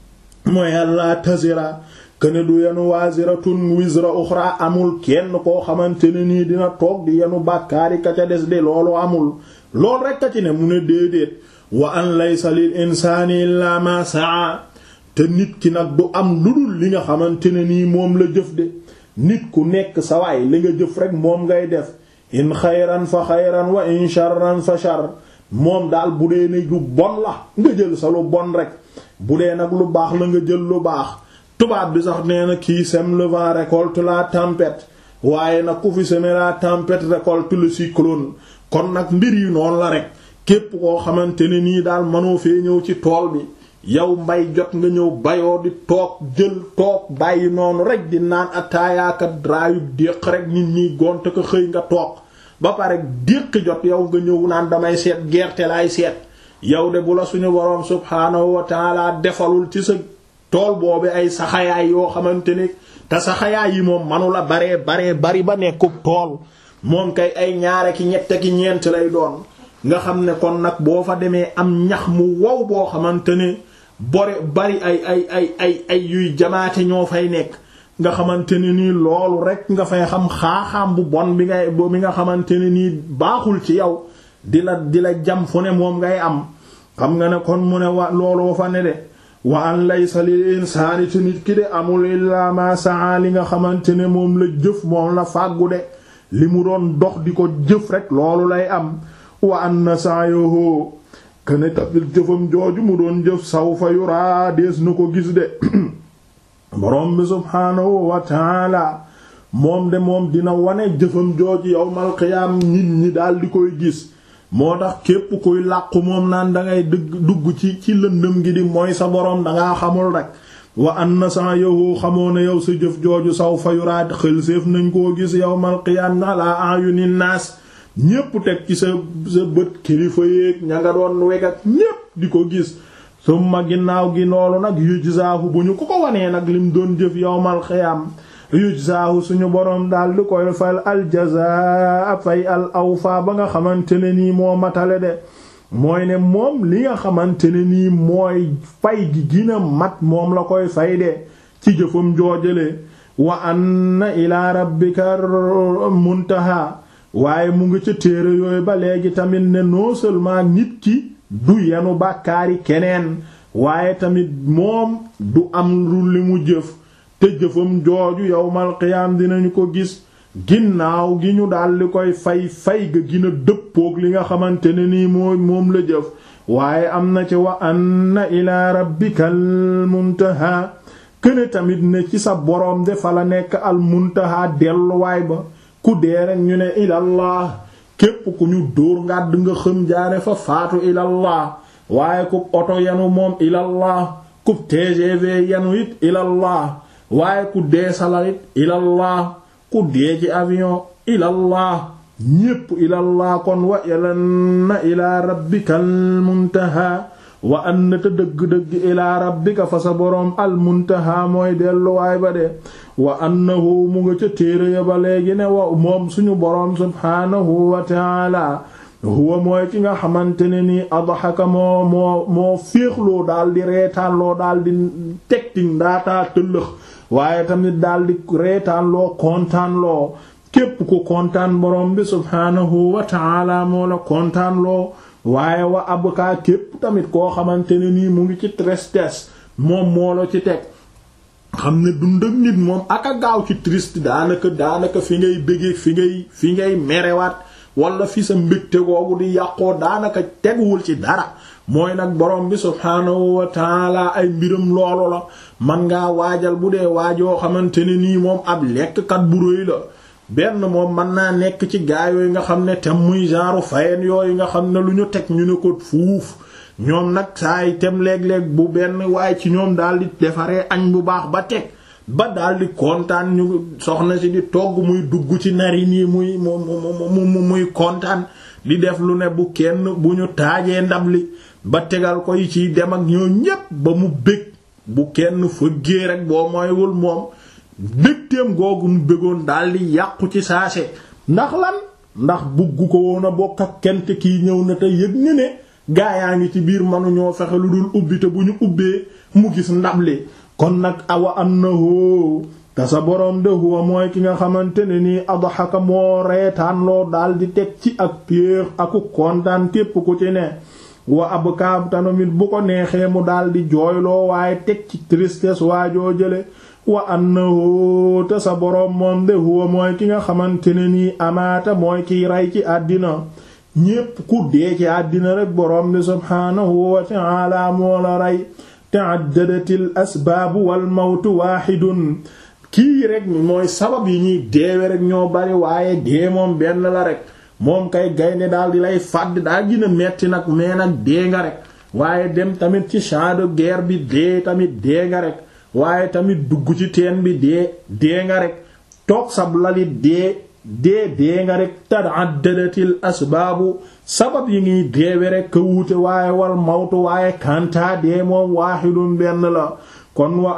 mooy Allah tazira kene du yenu waziratun wizra uxra amul kenn koo xamante ne nii dina toog di yenu bàkkaari ka ca des de loolu amul loolu rekk a ci ne mu ne déedéet wa an laysa lil insaani illa ma saa te nit ki nag du am lu dul li nga xamante ne nii moom la jëf de nit ku nekk sa waay li nga jëf rek moom ngay def in xayran fa xayran wa in sharran fa shar moom daal bu dee ne lu bon la nga jël sa lu bon rek bu dee nag lu baax la nga jël lu baax tubaab bi sax nee na kii sème le vent récolte la tempête waaye nag ku fi semer la tempête récolte le cyclone kon nag mbir yi noonu la rek képp koo xamante ne nii daal mënoo fee ñëw ci tool bi yow mbay jot nga ñëw bayoo di toog jël toog bàyyi noonu rek di naan ataayaaka draayu déq rek nit ñi gont ko xëy nga toog ba pare déq jot yow nga ñëw naan damay seet gerte laay seet yow de bu la suñu boroom subhaanahu wa taala defalul ci sa tool boobu ay saxayaay yoo xamante ne te saxayaay yi moom manu la baree baree bari ba nekkub tool moom kay ay ñaare ki ñette ki ñeent lay doon nga xam ne kon nag boo fa demee am ñax mu wow boo xamante ne bore bari ay ay ay ay ay yuy jamaate ñoo fay nekk nga xamante ne nii loolu rek nga fay xam xaaxaam bu bon bi ngay bi nga xamante ne nii baaxul ci yow di la di la jam fu ne moom ngay am xam nga ne kon mu ne wa looloo fa ne de wa an laysa lil insaani te nit ki de amul illaa ma saa li nga xamante ne moom la jëf moom la fàggu de li mu doon dox di ko jëf rek loolu lay am wa anna sa'yahu kene tamit jëfam jooju mu doon jëf sawfa yuraa dees na ko gis de borom bi subhaanahu wa taala moom de moom dina wane jëfam jooju yawmal qiyaam nit ñi daal di koy gis moo tax képp kuy làqu moom naan dangay dëgg dugg ci ci lëndëm gi di mooy sa boroom dangaa xamul rek wa anna sa'yahu xamoo ne yow sa jëf jooju sawfa yuraa xël séef nañ koo gis yawmal qiyaam ala ayunin naas ñépp teg ci sa sa bët kilifa yéeg ña nga doon weg ak ñépp di ko gis summa ginnaaw gi loolu nag yujzaahu bu ñu ko ko wanee nag lim doon jëf yawmal xiyaam yujzaahu suñu boroom daal di koy fal aljazaa fay al awfa ba nga xamante ne nii moo matale de mooy ne moom li nga xamante ne nii mooy fay gi gina mat moom la koy fay de ci jëfam joojale wa anna ila rabbika muntaha waaye mu ngi ca téere yooyu ba léegi tamit ne non seulement nit ki du yenu bàkkaari keneen waaye tamit moom du am lu li mu jëf te jëfam jooju yawmal qiyaam dinañu ko gis ginnaaw gi ñu daldi koy fay fay ga gina dëppook li nga xamante ne nii moo moom la jëf waaye am na ci wa anna ilaa rabbikal muntaha këne tamit ne ci sa boroom de fa la nekk al muntaha delluwaay ba ku dee rek ñu ne ilallah képp ku ñu dóor ngàdd nga xëm jaare fa faatu ilallah waaye ku oto yanu moom ilallah ku TGV yanu it ilallah waaye ku dee salarit ilallah ku dee ci avion ilallah ñépp ilallah kon wa ilanna ilaa rabbikal muntaha wa anna te dëgg-dëgg ilaa rabbika fa sa boroom al muntaha mooy delluwaay ba de wa annahu mu nga ca téere ya ba léegi ne wa moom suñu boroom subhaanahu wa taala huwa mooy ki nga xamante ne nii adhaka moo moo moo féexloo daal di reetaanloo daal di tegti ndaataa tëllëx waaye tamit daal di reetaanloo kontaanloo képp ku kontaan boroom bi subhaanahu wa taala moo la kontaanloo waaye wa abkaa képp tamit koo xamante ne nii mu ngi ci tristesse moom moo la ci teg xam ne dund ak nit moom ak a gaaw ci triste daanaka daanaka fi ngay bëggee fi ngay fi ngay merewaat wala fi sa mbégte googu di yàqoo daanaka teguwul ci dara mooy nag borom bi subhaanahu wa taala ay mbiram loolu la man ngaa waajal bu dee waajoo xamante ne nii moom ab lekkkat bu rëy la benn moom mën naa nekk ci gaa yooyu nga xam ne tem muy genre fayen yooyu nga xam ne lu ñu teg ñu ne ko fuuf ñoom nag saa yi tem léeg-léeg bu benn waaye ci ñoom daal di defaree añ bu baax ba teg ba daal di kontaan ñu soxna si di togg muy dugg ci nari nii muy mu mu muy kontaan di def lu ne bu kenn bu ñu taajee ndab li ba tegal ko yi ciy dem ak ñoo ñépp ba mu bég bu kenn fëggee rek boo mooywul moom bégteem googu mu bégoon daal di yàqu ci saase ndax lan ndax bugg ko woon a bokk ak kent kii ñëw na te yëg ni ne gaa yaa ngi ci biir mënuñoo fexe lu dul ubbi te bu ñu ubbee mu gis ndab li kon nag awa annahu te sa boroom de huwa mooy ki nga xamante ne nii adhaka moo reetaan loo daal di teg ci ak péex aku kontaan képp ku ci ne wa ab kaab tanomit bu ko neexee mu daal di jooyloo waaye teg ci tristesse waajoo jële wa annahu te sa boroom moom de huwa mooy ki nga xamante ne nii amaata mooy kiy rey ci àddina ñépp ku dee ci àddina rek boroom bi subhaanahu wa ta'ala moo la rey ta'addadatil asbaabu wal mawtu waahidun kii rek mooy sabab yi ñuy deewe rek ñoo bari waaye dee moom benn la rek moom kay gaynde daal di lay fàdd daa gën a metti nag mais nag dee nga rek waaye dem tamit ci champ de guerre bi dee tamit dee nga rek waaye tamit dugg ci teen bi dee dee nga rek toog sab lalit dee dee dee nga rek ta'addadatil asbaabu sabab yi ngiy deewe rek ka wuute waaye wal mawtu waaye kantaa dee moom waahidun benn la kon wa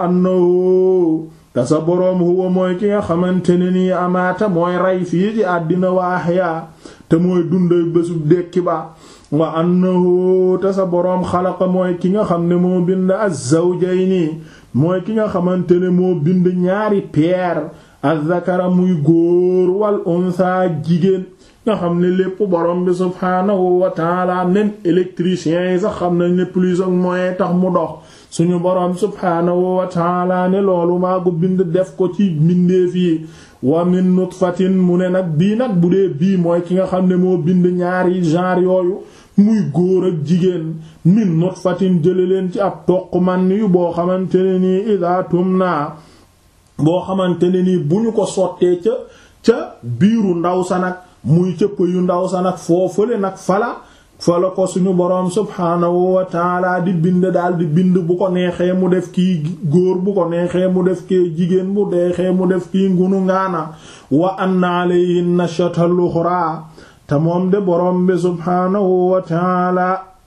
annahu te sa boroom huwa mooy ki nga xamante ne nii amaata mooy rey fii ci àddina wa ahyaa te mooy dunday bésub dekki ba wa annahu te sa boroom xalaqa mooy ki nga xam ne moo bind az-zawjayni mooy ki nga xamante ne moo bind ñaari peer az-zakara muy góor wal unsa jigéen nga xam ne lépp borom bi subhaanahu wa taala même électriciens yi sax xam nañ ne plus ak moyen tax mu dox suñu borom subhaanahu wa taala ne loolu maa ko bind def ko ci mbindeef yi wa min nutfatin mu ne nag bii nag bu dee bii mooy ki nga xam ne moo bind ñaari genre yooyu muy góor ak jigéen min nutfatin jële leen ci ab toq man yu boo xamante ne nii ida tumna boo xamante ne nii bu ñu ko sottee ca ca biiru ndaw sa nag muy cëpp yu ndaw sa nag foofale nag fala fala ko suñu boroom subhaanahu wa taala di bind daal di bind bu ko neexee mu def kii góor bu ko neexee mu def kii jigéen bu deexee mu def kii ngunu ngaana wa anna alayhi nashatal uxra te moom de boroom bi subhaanahu wa taala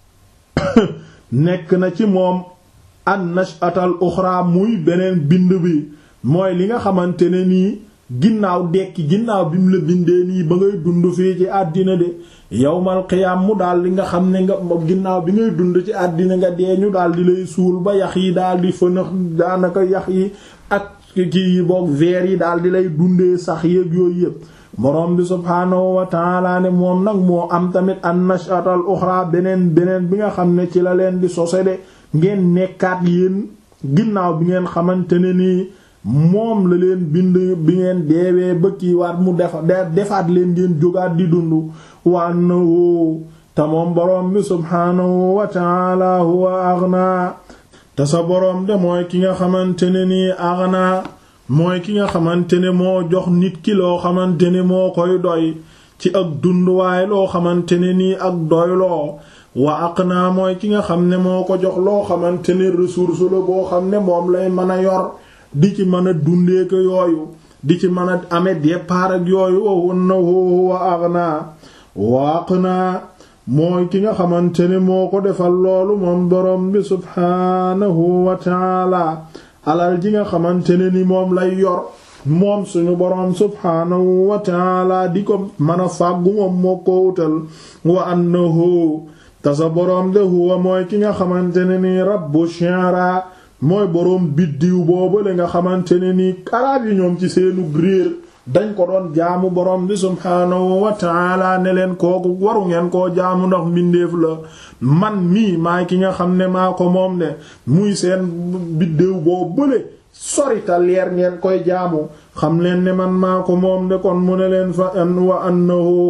nekk na ci moom an nashatal uxra muy beneen bind bi mooy li nga xamante ne nii ginnaaw dekki ginnaaw bi mu la bindee nii ba ngay dund fii ci àddina de yawmal qiyaam mu daal li nga xam ne nga ginnaaw bi ngay dund ci àddina nga dee ñu daal di lay suul ba yax yi daal di fënax daanaka yax yi ak kii yi boog veer yi daal di lay dundee sax yéeg yooyu yëpp borom bi subhaanahu wa taala ne moom nag moo am tamit an nashatal uxra beneen beneen bi nga xam ne ci la leen di sose de ngeen nekkaat yéen ginnaaw bi ngeen xamante ne nii moom la leen bind bi ngeen deewee ba kii waat mu defa defaat leen ngeen jógaat di dund wa annahu te moom boroom bi subhaanahu wa taala huwa aghna te sa boroom de mooy ki nga xamante ne nii aghna mooy ki nga xamante ne moo jox nit ki loo xamante ne moo koy doy ci ak dund waaye loo xamante ne nii ak doyloo wa aqna mooy ki nga xam ne moo ko jox loo xamante ne ressource la boo xam ne moom lay mën a yor di ci mën a dundee ko yooyu di ci mën a amee départ ak yooyu wa annahu wa aghna wa aqna mooy ki nga xamante ne moo ko defal loolu moom borom bi subhaanahu wa taala alal ji nga xamante ne ni moom lay yor moom suñu boroom subhaanahu wa taala di ko mën a fàggu moom moo ko wutal wa annahu te sa boroom de huwa mooy ki nga xamante ne ni rabbu shi'ra mooy boroom biddiw boobale nga xamante ne ni araab yi ñoom ci seenu réer dañ ko doon jaamu boroom bi subhaanahu wa taala ne leen kooku waru ngeen koo jaamu ndax mbindeef la man mii maay ki nga xam ne maa ko moom de muy seen biddiw boo bële sorita leer ngeen koy jaamu xam leen ne man maa ko moom de kon mu ne leen fa an wa annahu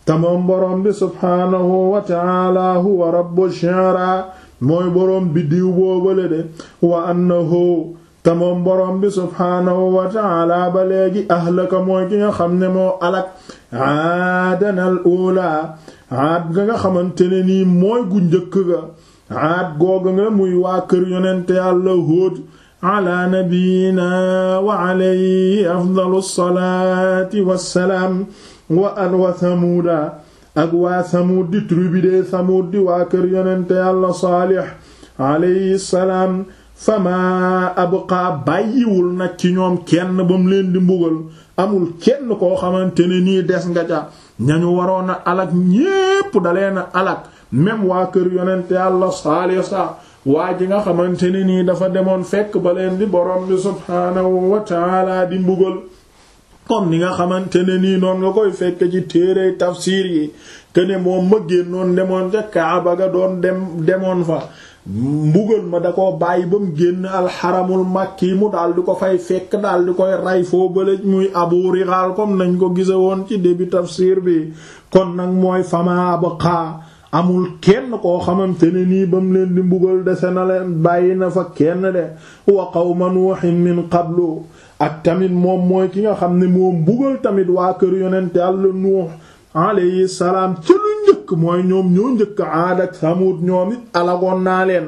te moom boroom bi subhaanahu wa ta'ala huwa rabbu shi'ra mooy boroom biddiw boobale de wa annahu te moom boroom bi subhaanahu wa ta'ala ba léegi ahlaka mooy ki nga xam ne moo alak aadanal ula aad ga nga xamante ne nii mooy gu njëkk ga aad googa nga muy waa kër yonente yàlla Huud ala nabiyina wa alayhi afdalu salaati wassalaam wa an wa samuuda ak waa samuud di tribu de samuud di waa kër yonente yàlla saalix alayhi salaam fama abqa bàyyiwul nag ci ñoom kenn ba mu leen di mbugal amul kenn koo xamante ne nii des nga ca ñañu waroon a alak ñépp dalee na alak même waa kër yonente yàlla saalix sax waa ji nga xamante ne nii dafa demoon fekk ba leen di borom bi subhaanahu wa taala di mbugal comme ni nga xamante ne nii noon nga koy fekk ci téere tafsiir yi kene moom ma génnoon demoon ca Kaaba ga doon dem demoon fa mbugal ma da ko bàyyi ba mu génn alxaramul makki mu daal di ko fay fekk daal di koy ray foo bële muy abu rigal comme nañ ko gise woon ci début tafsir bi kon nag mooy fama abqa amul kenn koo xamante ne nii ba mu leen di mbugal dese na leen bàyyi na fa kenn de wa qawma nuuhin min qablu ak tamit moom mooy ki nga xam ne moo mbugal tamit waa kër yonente Yàlla Nuux alayhi salaam ca lu njëkk mooy ñoom ñoo njëkk Aad ak Samuud ñoom it alagoon naa leen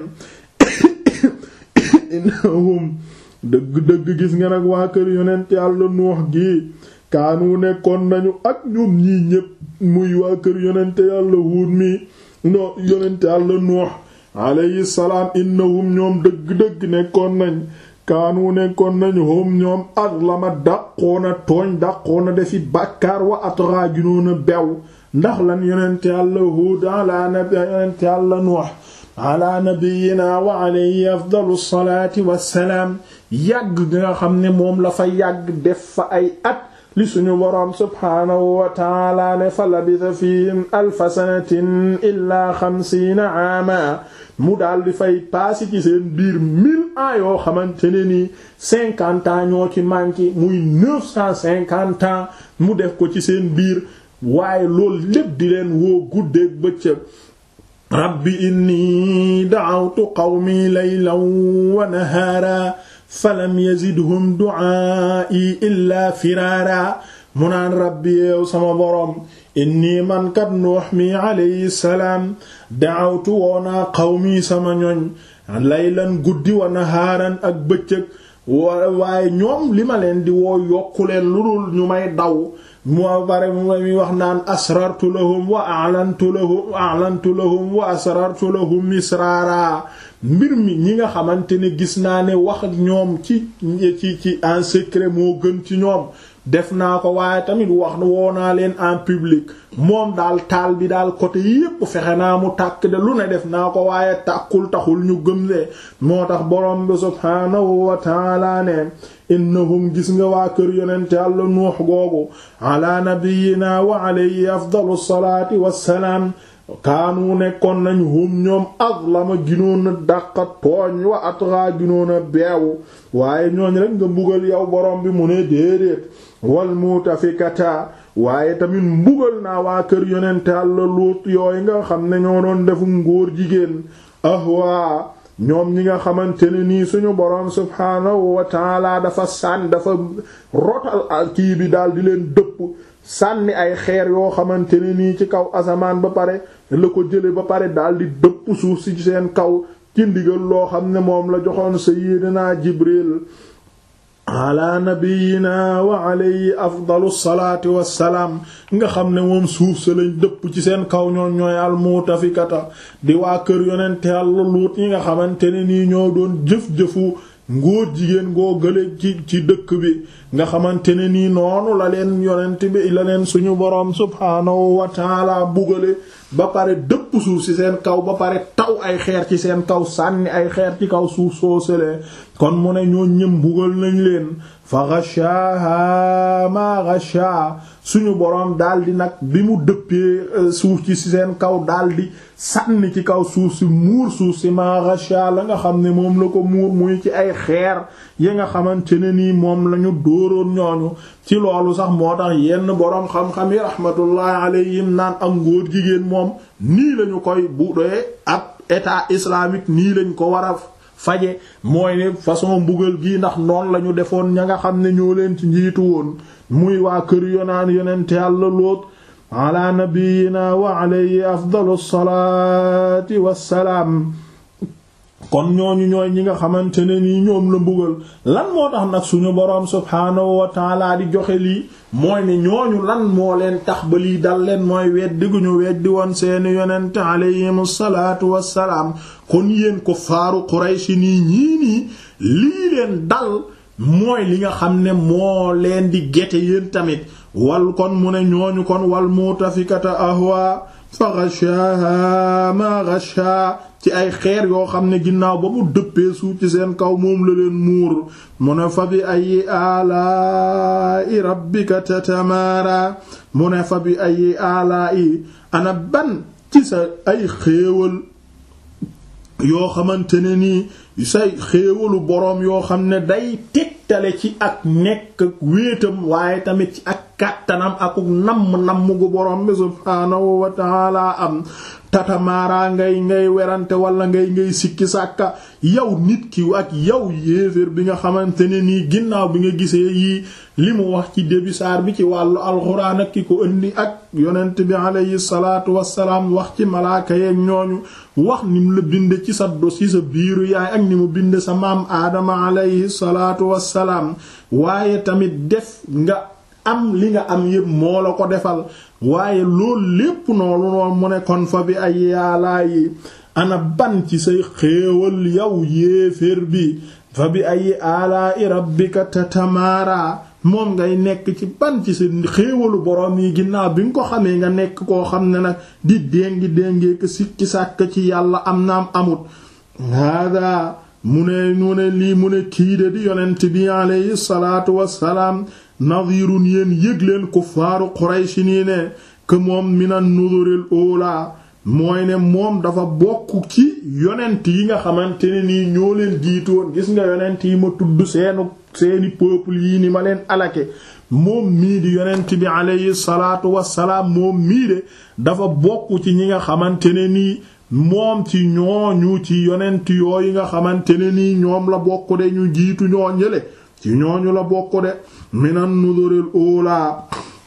innahum dëgg-dëgg gis nga nag waa kër yonent Yàlla Nuux gi kaanu nekkoon nañu ak ñoom ñii ñépp muy waa kër yonent Yàlla Huud mi no yonent Yàlla Nuux alayhi salaam innahum ñoom dëgg-dëgg nekkoon nañ kaanu nekkoon nañu hom ñoom azlama dàqoona tooñ dàqoona defi bàkkaar wa atraa ginoona bew ndax lan yonent yàlla Huud ala nabi yonent yàlla Nuux ala nabiyina wa alayhi afdalu salaati wassalaam yàgg gi nga xam ne moom la fa yàgg def fa ay at li suñu boroom subhaanahu wa taala ne fa labisa fihim alfa sanatin illaa xamsiina aama mu daal di fay paasi ci seen biir mille ans yoo xamante ne ni cinquante ans ñoo ci manqué muy neuf cent cinquante ans mu def ko ci seen biir waaye loolu lépp di leen woo guddeeg bëccëg rabbi inni da'awtu qawmi laylan wa nahaara falam yazidhum du'aa'i illaa firaara mu naan rabbi yow sama boroom inni man kat nuux mi alayhi salaam da'awtu woonaa qawmi sama ñoñ laylan guddi wa nahaaran ak bëccëg waaye ñoom li ma leen di woo yokku leen lu dul ñu may daw moo bare mu mi wax naan asrartu lahum wa a'lantu lahum a'lantu lahum wa asrartu lahum israara mbir mi ñi nga xamante ne gis naa ne wax ak ñoom ci ci ci en secret moo gën ci ñoom def naa ko waaye tamit wax woo naa leen en public moom daal taal bi daal côté yépp fexe naa mu tàkk de lu ne def naa ko waaye tàkkul taxul ñu gëm de moo tax borom bi subhaanahu wa taala ne innahum gis nga waa kër yonent Yàlla Nuux googu ala nabiyyina wa alayhi afdalu salaati wassalaam kaanu nekkoon nañu hum ñoom azlama ginoon a dàqa tooñ wa atgha ginoon a beewu waaye ñooñ rek nga mbugal yow borom bi mu ne déedéet wal mutafikata waaye tamit mbugal naa waa kër yonent Yàlla Luut yooyu nga xam ne ñoo doon defu ngóor jigéen ahwa ñoom ñi nga xamante ne nii suñu boroom subhaanahu wa taala dafa sànni dafa rotal kii bi daal di leen dëpp sànni ay xeer yoo xamante ne nii ci kaw asamaan ba pare la ko jële ba pare daal di dëpp suuf si seen kaw ci ndigal loo xam ne moom la joxoon sayyidina Jibril ala nabiyina wa alayhi afdalu salaati wassalaam nga xam ne moom suuf sa lañ dëpp ci seen kaw ñoon ñooy almutafikata di waa kër yonente Yàlla Luut ñi nga xamante ne nii ñoo doon jëf-jëfu ngóor jigéen ngoo gële ci ci dëkk bi nga xamante ne nii noonu la leen yonent bi la leen suñu boroom subhaanahu wa taala bugale ba pare dëpp suuf ci seen kaw ba pare taw ay xeer ci seen kaw sànni ay xeer ci kaw suuf soo sëlee kon mu ne ñoo ñëm bugal nañ leen fa ghashaha ma ghasha suñu boroom daldi nag bi mu dëppee suuf ci seen kaw daldi sànni ci kaw suuf si muur suuf si ma rasha la nga xam ne moom la ko muur muy ci ay xeer yi nga xamante ne nii moom lañu dóoroon ñooñu ci loolu sax moo tax yenn boroom xam-xam yi rahmatullahi alayhim naan am ngóor jigéen moom nii lañu koy bu dee ab état islamique nii lañ ko war a faje mooy ne façon mbugal gi ndax noonu la ñu defoon ña nga xam ne ñoo leen ci njiitu woon muy waa kër yonaan yonente Yàlla Luut ala nabiyina wa alayhi afdalu salaati wassalaam kon ñooñu ñooy ñi nga xamante ne nii ñoom la mbugal lan moo tax nag suñu boroom subhaanahu wa taala di joxe lii mooy ne ñooñu lan moo leen tax ba lii dal leen mooy weddi gu ñu weddi woon seeni yonente alayhimu salaatu wassalaam kon yéen ko faaru Qurayshi nii ñii nii lii leen dal mooy li nga xam ne moo leen di gete yéen tamit wal kon mu ne ñooñu kon wal mutafikata ahwa fa ghashaha ma ghasha ci ay xeer yoo xam ne ginnaaw ba mu dëppee suuf ci seen kaw moom la leen muur mu ne fa bi ayi alaa'i rabbika tatamara mu ne fa bi ayi alaa'i ana ban ci sa ay xéewal yoo xamante ne nii say xéewalu boroom yoo xam ne day tegtale ci ak nekk wéetam waaye tamit ci ak kàttanam akuk namm namm gu boroom bi subhaanahu wa ta'ala am tatamaaraa ngay ngay werante wala ngay ngay sikki sàkka yow nit ki ak yow yéeféer bi nga xamante ne nii ginnaaw bi nga gisee yii li mu wax ci début saar bi ci wàllu alxuraan ak ki ko indi ak yonent bi alayhi salaatu wassalaam wax ci malaaka yeeg ñooñu wax ni mu la binde ci sa dos ci sa biiru yaay ak ni mu binde sa maam aadama alayhi salaatu wassalaam waaye tamit def nga am li nga am yépp moo la ko defal waaye loolu lépp noonu noonu mu ne kon fa bi ay yaalaa yi ana ban ci say xéewal yow yéeféer bi fa bi ay alaa i rabbika tatamaara moom ngay nekk ci ban ci sa xéewalu boroom yi ginnaaw bi nga ko xamee nga nekk koo xam ne nag di déngi déngee ko sikki sàkk ci yàlla am naam amut hada mu ne mu ne lii mu ne kii de di yonent bi alayhi salaatu wassalaam nadirun yéen yëg leen kuffaaru Quraysh nii ne que moom minan nuduril ula mooy ne moom dafa bokk ci yonent yi nga xamante ne nii ñoo leen jiitoon gis nga yonent yi ma tudd seenu seeni peuple yii ni ma leen alake moom mii di yonent bi alayhi salaatu wassalaam moom mii de dafa bokk ci ñi nga xamante ne nii moom ci ñooñu ci yonent yooyu nga xamante ne nii ñoom la bokk de ñu jiitu ñoo ñële ci ñooñu la bokk de minan nuduril ula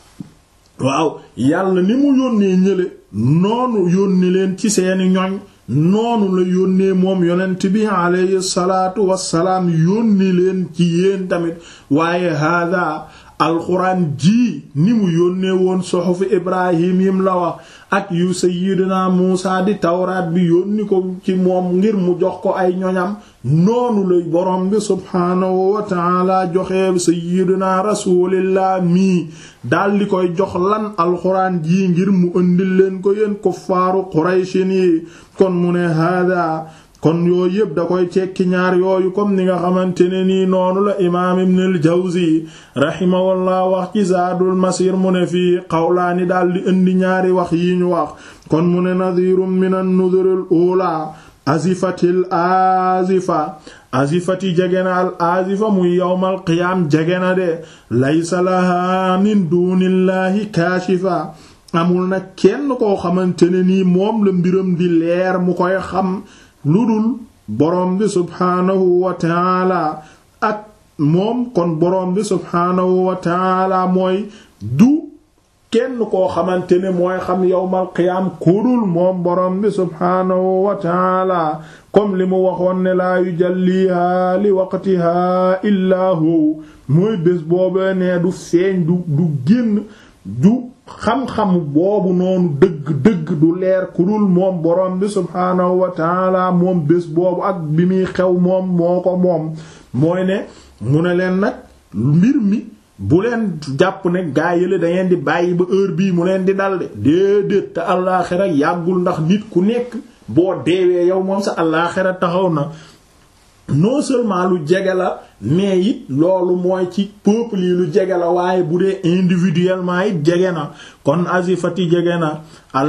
waaw yàlla ni mu yónnee ñële noonu yónni leen ci seeni ñoñ noonu la yónnee moom yonent bi alayhi salaatu wassalaam yónni leen ci yéen tamit waaye hada alxuraan ji ni mu yónnee woon soxofu ibrahim yim la wax ak yu sayyidina muusa di tawraat bi yónni ko ci moom ngir mu jox ko ay ñoñam noonu lay borom bi subhaanahu wa taala joxe sayyidina rasulillah mii daldi koy jox lan alxuraan ji ngir mu ëndil leen ko yéen kuffaaru qurayshin yi kon mu ne hada kon yooyu yëpp da koy tekki ñaar yooyu comme ni nga xamante ne nii noonu la imaam ibn al jawzi rahimahullah wax ci zaadul masir mu ne fii xawlaani daldi indi ñaari wax yi ñu wax kon mu ne nadirum min an nuduril ula azifatil azifa azifati jegena al azifa muy yawmal qiyaam jegena de laysa laha min dunillahi kaashifa amul nag kenn koo xamante ne nii moom la mbiram di leer mu koy xam lu dul borom bi subhaanahu wa taala ak moom kon borom bi subhaanahu wa taala mooy du kenn koo xamante ne mooy xam yawmal qiyaam ku dul moom borom bi subhaanahu wa taala comme li mu waxoon ne laa yujalliha li waqtiha illaa hu mooy bés boobee ne du feeñ du du génn du xam-xam boobu noonu dëgg-dëgg du leer ku dul moom borom bi subhaanahu wa taala moom bés boobu ak bi muy xew moom moo ko moom mooy ne mu ne leen nag mbir mi bu leen jàpp ne gaa yële da ngeen di bàyyi ba heure bii mu leen di dal de déedéet te allaaxira yàggul ndax nit ku nekk boo deewee yow moom sa allaaxira taxaw na non seulement lu jege la mais it loolu mooy ci peuple yi lu jege la waaye bu dee individuellement it jege na kon azifati jege na al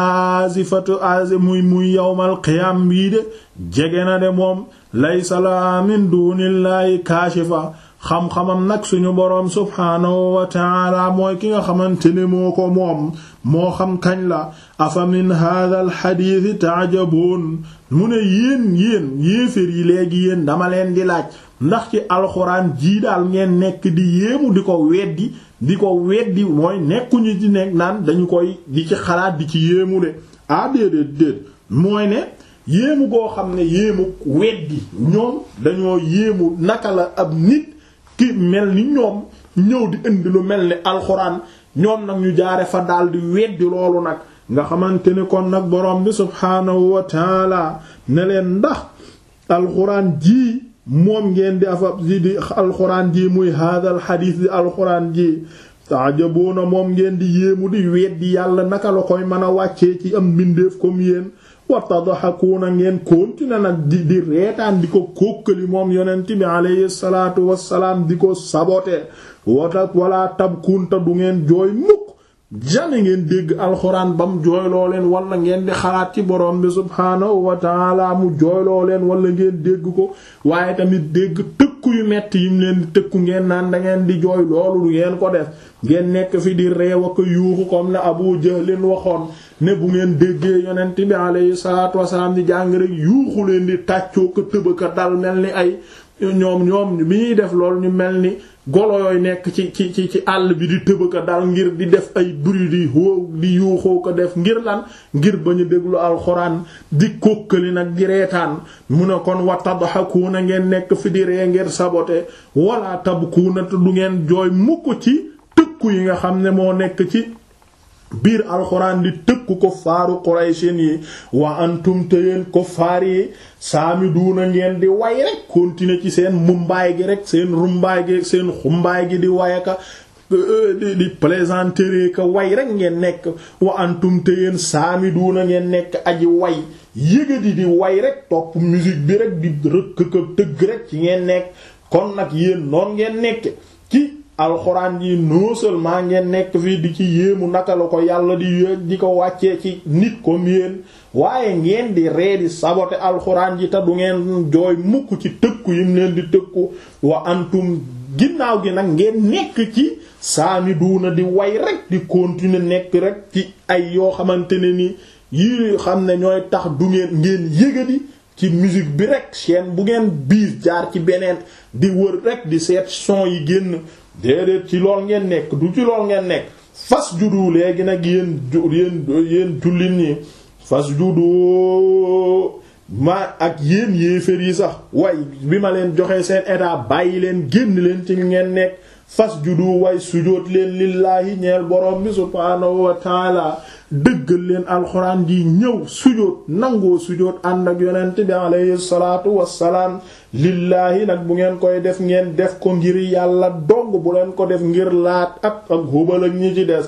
azifatu azi muy muy yawmal qiyam bii de jege na de moom laysa la min dunillahi kaashifa xam-xamam nag suñu boroom subhaanahu wa taala mooy ki nga xamante ne moo ko moom moo xam kañ la afa min hadha al hadith ta'jabun mu ne yéen yéen yéefér yi léegi yéen dama leen di laaj ndax ci alxuraan jii daal ngeen nekk di yéemu di ko weddi di ko weddi mooy nekkuñu ci nekk naan dañu koy di ci xalaat di ci yéemu de ah déedéet déet mooy ne yéemu goo xam ne yéemu weddi ñoom dañoo yéemu naka la ab nit ki mel ni ñoom ñëw di indi lu mel ni alxuraan ñoom nag ñu jaare fa daal di weddi loolu nag nga xamante ni kon nag borom bi subhaanahu wa taala ne leen ndax alxuraan ji moom ngeen di afa di di alxuraan ji muy haadal xadiis di alxuraan ji taajaboona moom ngeen di yéemu di weddi yàlla naka la koy mën a wàccee ci am mbindeef comme yéen wa tadhakuuna ngeen continuer nag di di reetaan di ko kókkali moom yonent bi alayhi salaatu wassalaam di ko sabote wata wala tabkunta du ngeen jooy mukk jamais ngeen dégg alxuraan bam jooyloo leen wala ngeen di xalaat ci borom bi subhaanahu wa taala mu jooyloo leen wala ngeen dégg ko waaye tamit dégg tëkku yu metti yim leen di tëkku ngeen naan da ngeen di jooy loolu du ngeen ko def ngeen nekk fi di reew ak yuuxu comme ne Abu Jahlin waxoon ne bu ngeen déggee yonent bi alayhi salaatu wasalaam di jàng rek yuuxu leen di tàccoo ko tëbaka dal mel ni ay ñoom ñoom bi ñuy def loolu ñu mel ni golo yooyu nekk ci ci ci ci àll bi di tëbaka dal ngir di def ay bruit di hoo di yuuxoo ko def ngir lan ngir ba ñu déglu alxuraan di kókkali nag di reetaan mu ne kon wa tadhakuuna ngeen nekk fi di ree ngir sabote wala tabkuuna te du ngeen jooy mukk ci tëkku yi nga xam ne moo nekk ci biir alxuraan di tëkku ko faaru qurayshin yi wa antum te yéen ko faar yi saami duuna ngeen di way rek continuer ci seen mumbaay gi rek seen rumbaay gi seen xumbaay gi di wayaka di di plaisanterie ka way rek ngeen nekk wa antum te yéen saami duuna ngeen nekk aji way yëgadi di way rek topp musique bi rek di rëkk ka tëgg rek ci ngeen nekk kon nag yéen noon ngeen nekk ci alxuraan yi non seulement ngeen nekk fii di ci yéemu naka la ko yàlla di yéeg di ko wàccee ci nit comme yéen waaye ngeen di ree di saboter alxuraan ji te du ngeen jooy mukk ci tëkku yim leen di tëkku wa antum ginnaaw gi nag ngeen nekk ci saami duuna di way rek di continuer nekk rek ci ay yoo xamante ne ni yi xam ne ñooy tax du ngeen ngeen yëgadi ci musique bi rek chaîne bu ngeen biis jaar ci beneen di wër rek di seet son yi génn déedéet ci lool ngeen nekk du ci lool ngeen nekk fas judu léegi nag yéen yéen yéen jullit ñi fas judu ma ak yéen yéefér yi sax way bi ma leen joxee seen état bàyyi leen génn leen ci ngeen nekk fas judu way sujóot leen lillaahi ñeel borom bi subhaanahu wa taala dëggal leen alxuraan ji ñëw sujóot nangoo sujóot ànd ak yonent bi alayhi salaatu wassalaam lillaahi nag bu ngeen koy def ngeen def ko ngir yàlla dong bu leen ko def ngir laat ak ak hubal ak ñi ci des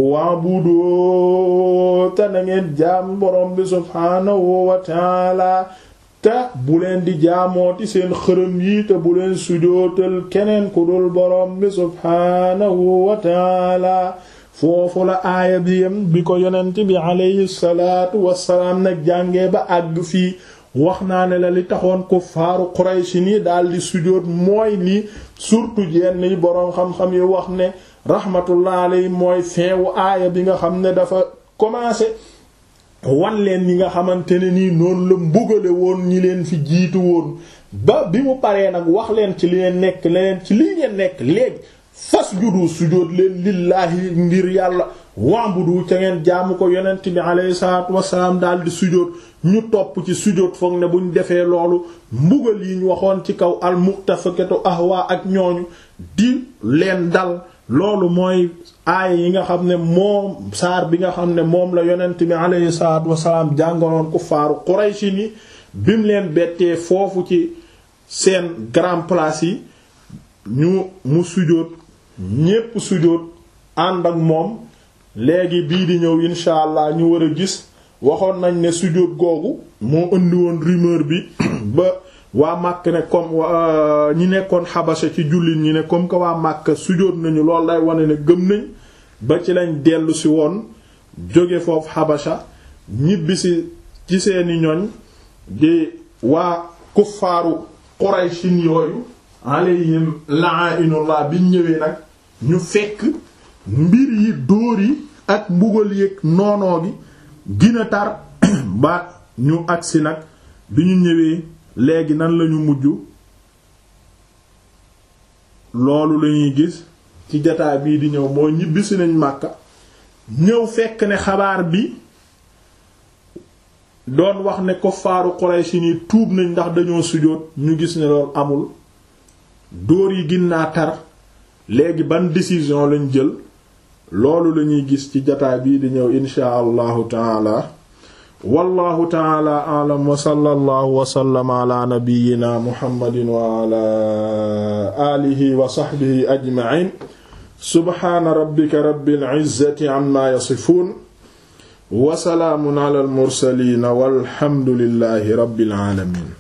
wa'budu te na ngeen jaam borom bi subhaanahu wa taala te bu leen di jaamooti seen xërëm yi te bu leen sujootal keneen ku dul borom bi subhaanahu wa taala foofu la aaya bi yem bi ko yonent bi alayhi salaatu wassalaam nag jàngee ba àgg fii wax naa ne la li taxoon kuffaaru Quraysh ni daal di sujoot mooy li surtout jenn yi boroom xam-xam yi wax ne rahmatullah alayhi mooy feewu aaya bi nga xam ne dafa commencé wan leen ñi nga xamante ne nii noonu la mbugale woon ñi leen fi jiitu woon ba bi mu paree nag wax leen ci li leen nekk leen ci lii ngeen nekk léegi fas judu sujóot leen lillaahi ngir yàlla wa'budu ca ngeen jaamu ko yonent bi alayhi salaatu wassalaam daal di sujóot ñu topp ci sujóot foog ne buñ defee loolu mbugal yi ñu waxoon ci kaw al mu'tafikatu ahwa ak ñooñu di leen dal loolu mooy aaya yi nga xam ne moom saar bi nga xam ne moom la yonent bi alayhi salaatu wassalaam jàngaloon kuffaaru Qurayshi ni bim leen bettee foofu ci seen grand place yi ñu mu sujóot ñépp sujóot ànd ak moom léegi bii di ñëw insha allah ñu war a gis waxoon nañ ne sujóot googu moo indi woon rumeur bi ba waa màkk ne comme ñi nekkoon xabasa ci jullit ñi ne comme que waa màkk sujóot nañu lool day wane ne gëm nañ ba ci lañ dellu si woon jóge foofu xabasa ñibbisi ci seeni ñoñ di waa kuffaaru qurayshin yooyu alayhim la'inullah biñ ñëwee nag ñu fekk mbir yi dóor yi ak mbugal yéeg noonoo gi gina tar ba ñu agsi nag bi ñu ñëwee léegi nan lañu mujj loolu lañuy gis ci jataay bii di ñëw moo ñibbisi nañ Màkka ñëw fekk ne xabaar bi doon wax ne kuffaaru Quraysh ni tuub nañ ndax dañoo sujóot ñu gis ne loolu amul dóor yi ginnaa tar léegi ban décision lañ jël loolu lañuy gis ci jataay bii di ñëw inshaa allahu taala wallahu taala a'lam wa sallallahu wa sallama ala nabiyyina muhammadin wa ala alihi wa sahbihi ajma'in subhana rabbika rabbil izzati amma yasifun wa salaamun ala al mursalin walhamdulillahi rabbil alamin